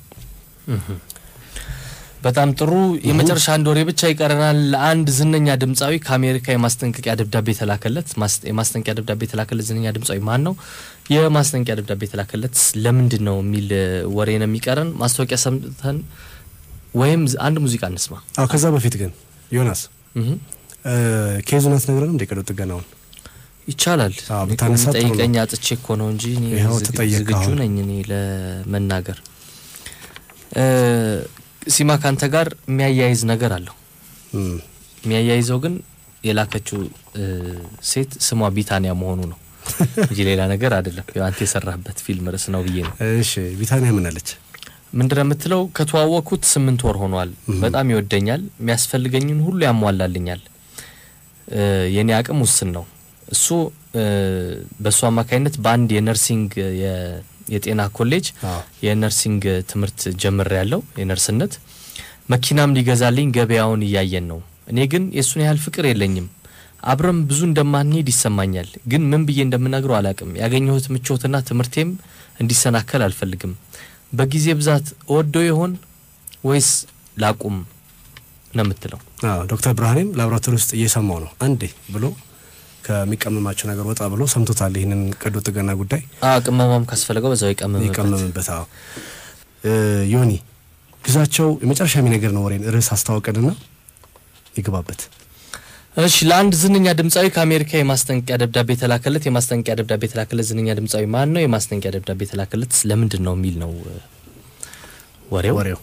በጣም ጥሩ። የመጨረሻ አንድ ወሬ ብቻ ይቀረናል። አንድ ዝነኛ ድምፃዊ ከአሜሪካ የማስጠንቀቂያ ደብዳቤ የተላከለት ማስ- የማስጠንቀቂያ ደብዳቤ የተላከለት ዝነኛ ድምፃዊ ማን ነው? የማስጠንቀቂያ ደብዳቤ የተላከለት ለምንድን ነው የሚል እ, ወሬ ነው የሚቀረን። ማስታወቂያ ሰምተን ወይም ዝ- አንድ ሙዚቃ እንስማ። አዎ ከዛ በፊት ግን ዮናስ እህ፣ እ፣ ኬዙን አትነግረንም እንደ ቀዶ ጥገናውን ይቻላል። አዎ፣ እኔ እኮ ብታነሳ ጥሩ ነው። ጠይቀኝ አጥቼ እኮ ነው እንጂ እኔ ይኸው ዝግ- ተጠየቅክ ዝግጁ አሁን። ነኝ እኔ ለመናገር። እ፣ ሲማ ካንተ ጋር የሚያያይዝ ነገር አለው። እም፣ የሚያያይዘው ግን የላከችው እ, ሴት ስሟ ቢታንያ መሆኑ ነው እንጂ ሌላ ነገር አይደለም። ያው አንተ የሰራህበት ፊልም ርዕስ ነው ብዬ ነው። እሺ ቢታንያ ምን አለች? ምንድነው የምትለው? ከተዋወቅኩት ስምንት ወር ሆኗል። በጣም ይወደኛል፣ የሚያስፈልገኝን ሁሉ ያሟላልኛል። እ, የኔ አቅም ውስን ነው። እሱ እ, በእሱ አማካኝነት በአንድ የነርሲንግ የ- የጤና ኮሌጅ አዎ የነርሲንግ ትምህርት ጀምር ያለው የነርስነት መኪናም ሊገዛልኝ ገበያውን እያየን ነው። እኔ ግን የእሱን ያህል ፍቅር የለኝም። አብረም ብዙ እንደማንሄድ ይሰማኛል። ግን ምን ብዬ እንደምነግረው አላቅም። ያገኘሁት ምቾትና ትምህርቴም እንዲሰናከል አልፈልግም። በጊዜ ብዛት እወደው ይሆን ወይስ ላቁም ነው የምትለው። አዎ ዶክተር ብርሃኔም ላቦራቶሪ ውስጥ እየሰማው ነው አንዴ ብሎ ከሚቀመማቸው ነገር ወጣ ብሎ ሰምቶታል። ይህንን ቀዶ ጥገና ጉዳይ አ ቅመማም ካስፈለገው በዛው ይቀመምበት። ይቀመምበት። አዎ እ፣ ዮኒ ግዛቸው የመጨረሻ የሚነገር ነው ወሬን ርዕስ አስታወቀንና ይግባበት። እሺ ለአንድ ዝነኛ ድምፃዊ ከአሜሪካ የማስጠንቀቂያ ደብዳቤ የተላከለት የማስጠንቀቂያ ደብዳቤ የተላከለት ዝነኛ ድምፃዊ ማን ነው? የማስጠንቀቂያ ደብዳቤ የተላከለት ለምንድን ነው የሚል ነው እ፣ ወሬው። ወሬው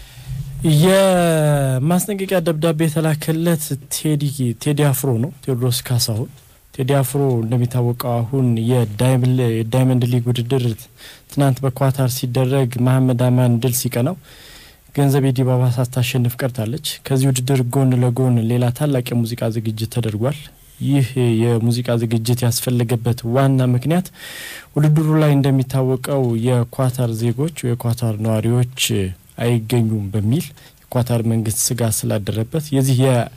የማስጠንቀቂያ ደብዳቤ የተላከለት ቴዲ ቴዲ አፍሮ ነው። ቴዎድሮስ ካሳሁን ቴዲ አፍሮ እንደሚታወቀው አሁን የዳይመንድ የዳይመንድ ሊግ ውድድር ትናንት በኳታር ሲደረግ መሐመድ አማን ድል ሲቀናው ገንዘቤ ዲባባ ሳታሸንፍ ቀርታለች። ከዚህ ውድድር ጎን ለጎን ሌላ ታላቅ የሙዚቃ ዝግጅት ተደርጓል። ይህ የሙዚቃ ዝግጅት ያስፈለገበት ዋና ምክንያት ውድድሩ ላይ እንደሚታወቀው የኳታር ዜጎች የኳታር ነዋሪዎች አይገኙም በሚል የኳታር መንግስት ስጋት ስላደረበት የዚህ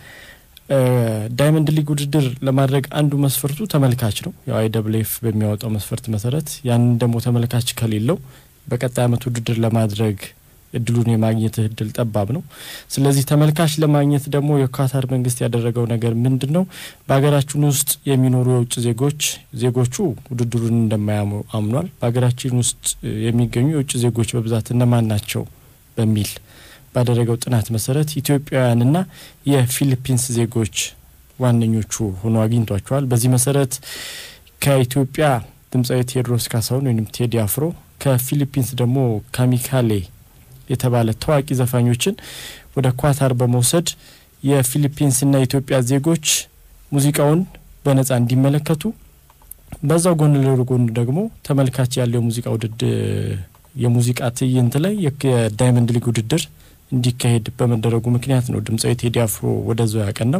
የዳይመንድ ሊግ ውድድር ለማድረግ አንዱ መስፈርቱ ተመልካች ነው። ያው አይደብሌፍ በሚያወጣው መስፈርት መሰረት ያንን ደግሞ ተመልካች ከሌለው በቀጣይ ዓመት ውድድር ለማድረግ እድሉን የማግኘት እድል ጠባብ ነው። ስለዚህ ተመልካች ለማግኘት ደግሞ የኳታር መንግስት ያደረገው ነገር ምንድን ነው? በሀገራችን ውስጥ የሚኖሩ የውጭ ዜጎች ዜጎቹ ውድድሩን እንደማያሙ አምኗል። በሀገራችን ውስጥ የሚገኙ የውጭ ዜጎች በብዛት እነማን ናቸው በሚል ባደረገው ጥናት መሰረት ኢትዮጵያውያንና የፊሊፒንስ ዜጎች ዋነኞቹ ሆኖ አግኝቷቸዋል። በዚህ መሰረት ከኢትዮጵያ ድምፃዊ ቴዎድሮስ ካሳሁን ወይም ቴዲ አፍሮ ከፊሊፒንስ ደግሞ ካሚካሌ የተባለ ታዋቂ ዘፋኞችን ወደ ኳታር በመውሰድ የፊሊፒንስና የኢትዮጵያ ዜጎች ሙዚቃውን በነጻ እንዲመለከቱ በዛው ጎን ለጎን ደግሞ ተመልካች ያለው የሙዚቃ ውድድር የሙዚቃ ትዕይንት ላይ የዳይመንድ ሊግ ውድድር እንዲካሄድ በመደረጉ ምክንያት ነው ድምፃዊ ቴዲ አፍሮ ወደዛው ያቀናው።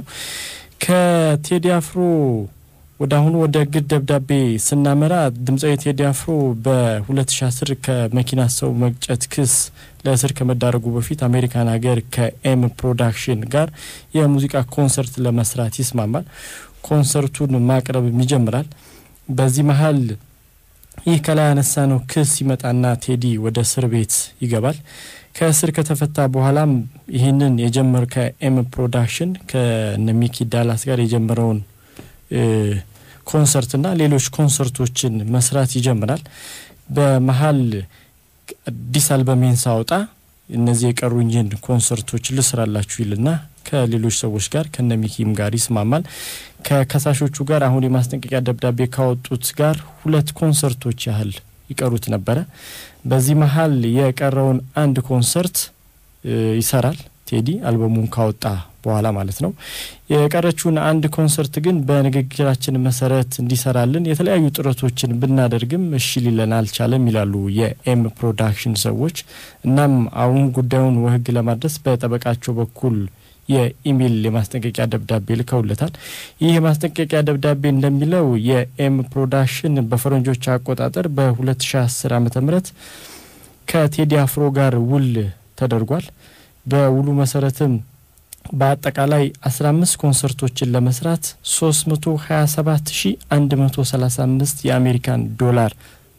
ከቴዲ አፍሮ ወደ አሁኑ ወደ ግድ ደብዳቤ ስናመራ ድምፃዊ ቴዲ አፍሮ በ2010 ከመኪና ሰው መግጨት ክስ ለእስር ከመዳረጉ በፊት አሜሪካን ሀገር ከኤም ፕሮዳክሽን ጋር የሙዚቃ ኮንሰርት ለመስራት ይስማማል። ኮንሰርቱን ማቅረብም ይጀምራል። በዚህ መሀል ይህ ከላይ ያነሳ ነው ክስ ይመጣና ቴዲ ወደ እስር ቤት ይገባል። ከእስር ከተፈታ በኋላም ይህንን የጀመር ከኤም ፕሮዳክሽን ከነ ሚኪ ዳላስ ጋር የጀመረውን ኮንሰርትና ሌሎች ኮንሰርቶችን መስራት ይጀምራል። በመሀል አዲስ አልበሜን ሳወጣ እነዚህ የቀሩኝን ኮንሰርቶች ልስራላችሁ ይልና ከሌሎች ሰዎች ጋር ከነ ሚኪም ጋር ይስማማል። ከከሳሾቹ ጋር አሁን የማስጠንቀቂያ ደብዳቤ ካወጡት ጋር ሁለት ኮንሰርቶች ያህል ይቀሩት ነበረ። በዚህ መሀል የቀረውን አንድ ኮንሰርት ይሰራል ቴዲ አልበሙን ካወጣ በኋላ ማለት ነው። የቀረችውን አንድ ኮንሰርት ግን በንግግራችን መሰረት እንዲሰራልን የተለያዩ ጥረቶችን ብናደርግም እሺ ሊለን አልቻለም ይላሉ የኤም ፕሮዳክሽን ሰዎች። እናም አሁን ጉዳዩን ወህግ ለማድረስ በጠበቃቸው በኩል የኢሜይል የማስጠንቀቂያ ደብዳቤ ልከውለታል። ይህ የማስጠንቀቂያ ደብዳቤ እንደሚለው የኤም ፕሮዳክሽን በፈረንጆች አቆጣጠር በ2010 ዓ ም ከቴዲ አፍሮ ጋር ውል ተደርጓል። በውሉ መሰረትም በአጠቃላይ 15 ኮንሰርቶችን ለመስራት 327135 የአሜሪካን ዶላር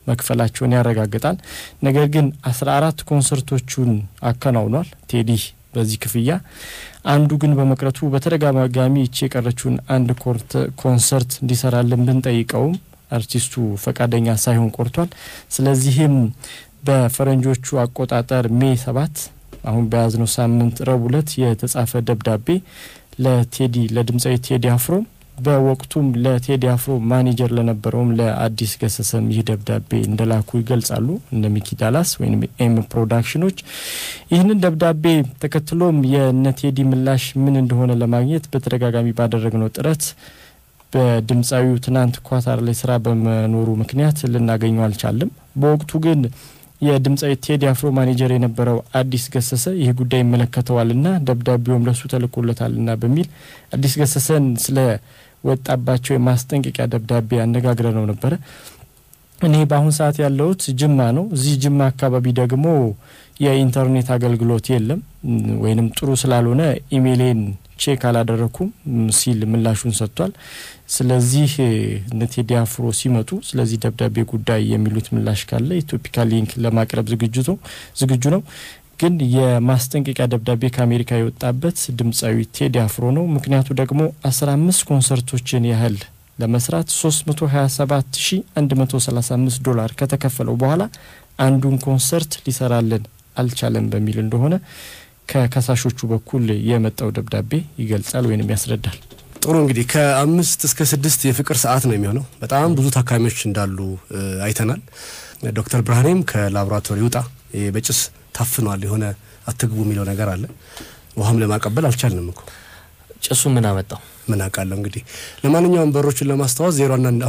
መክፈላቸውን ያረጋግጣል። ነገር ግን አስራ አራት ኮንሰርቶቹን አከናውኗል ቴዲ በዚህ ክፍያ አንዱ ግን በመቅረቱ በተደጋጋሚ ይቺ የቀረችውን አንድ ኮንሰርት እንዲሰራልን ብንጠይቀውም አርቲስቱ ፈቃደኛ ሳይሆን ቆርቷል። ስለዚህም በፈረንጆቹ አቆጣጠር ሜ ሰባት አሁን በያዝነው ሳምንት ረቡዕ ዕለት የተጻፈ ደብዳቤ ለቴዲ ለድምፃዊ ቴዲ አፍሮ በወቅቱም ለቴዲ አፍሮ ማኔጀር ለነበረውም ለአዲስ ገሰሰም ይህ ደብዳቤ እንደላኩ ይገልጻሉ። እነ ሚኪ ዳላስ ወይም ኤም ፕሮዳክሽኖች ይህንን ደብዳቤ ተከትሎም የነ ቴዲ ምላሽ ምን እንደሆነ ለማግኘት በተደጋጋሚ ባደረግነው ጥረት በድምፃዊው ትናንት ኳታር ላይ ስራ በመኖሩ ምክንያት ልናገኘው አልቻለም። በወቅቱ ግን የድምፃዊ ቴዲ አፍሮ ማኔጀር የነበረው አዲስ ገሰሰ ይህ ጉዳይ ይመለከተዋልና ደብዳቤውም ለሱ ተልኮለታልና በሚል አዲስ ገሰሰን ስለ ወጣባቸው የማስጠንቀቂያ ደብዳቤ አነጋግረ ነው ነበረ። እኔ በአሁን ሰዓት ያለሁት ጅማ ነው። እዚህ ጅማ አካባቢ ደግሞ የኢንተርኔት አገልግሎት የለም ወይንም ጥሩ ስላልሆነ ኢሜይሌን ቼክ አላደረኩም ሲል ምላሹን ሰጥቷል። ስለዚህ እነ ቴዲ አፍሮ ሲመጡ ስለዚህ ደብዳቤ ጉዳይ የሚሉት ምላሽ ካለ ኢትዮፒካ ሊንክ ለማቅረብ ዝግጅቱ ዝግጁ ነው። ግን የማስጠንቀቂያ ደብዳቤ ከአሜሪካ የወጣበት ድምፃዊ ቴዲ አፍሮ ነው። ምክንያቱ ደግሞ አስራ አምስት ኮንሰርቶችን ያህል ለመስራት ሶስት መቶ ሀያ ሰባት ሺ አንድ መቶ ሰላሳ አምስት ዶላር ከተከፈለው በኋላ አንዱን ኮንሰርት ሊሰራልን አልቻለም በሚል እንደሆነ ከከሳሾቹ በኩል የመጣው ደብዳቤ ይገልጻል ወይንም ያስረዳል። ጥሩ እንግዲህ ከአምስት እስከ ስድስት የፍቅር ሰዓት ነው የሚሆነው። በጣም ብዙ ታካሚዎች እንዳሉ አይተናል። ዶክተር ብርሃኔም ከላቦራቶሪ ውጣ በጭስ ታፍኗል የሆነ አትግቡ የሚለው ነገር አለ። ውሃም ለማቀበል አልቻልንም እኮ ጭሱ ምን አመጣው? ምን አውቃለሁ እንግዲህ። ለማንኛውም በሮችን ለማስታወስ ዜሮ አንድ አንድ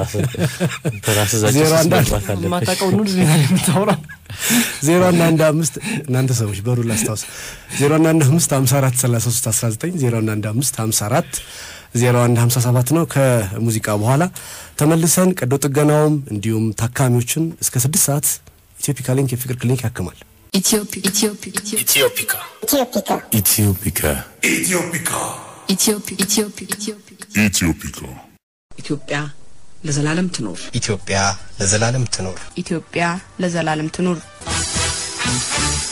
ዜሮ አንድ አንድ ማታውቀው ኑድ ዜና የምታወራው ዜሮ አንድ አንድ አምስት እናንተ ሰዎች በሩ ላስታውስ ዜሮ አንድ አንድ አምስት ሀምሳ አራት ሰላሳ ሶስት አስራ ዘጠኝ ዜሮ አንድ አንድ አምስት ሀምሳ አራት ዜሮ አንድ ሀምሳ ሰባት ነው። ከሙዚቃ በኋላ ተመልሰን ቀዶ ጥገናውም እንዲሁም ታካሚዎችን እስከ ስድስት ሰዓት ኢትዮፒካ ሊንክ የፍቅር ክሊኒክ ያክማል። Ethiopia. Ethiopia. ኢትዮፒካ Ethiopia. ኢትዮፒካ Ethiopia. Ethiopia. Ethiopia. ኢትዮፒካ ኢትዮጵያ ለዘላለም ትኖር። ኢትዮጵያ ለዘላለም ትኖር። ኢትዮጵያ ለዘላለም ትኑር።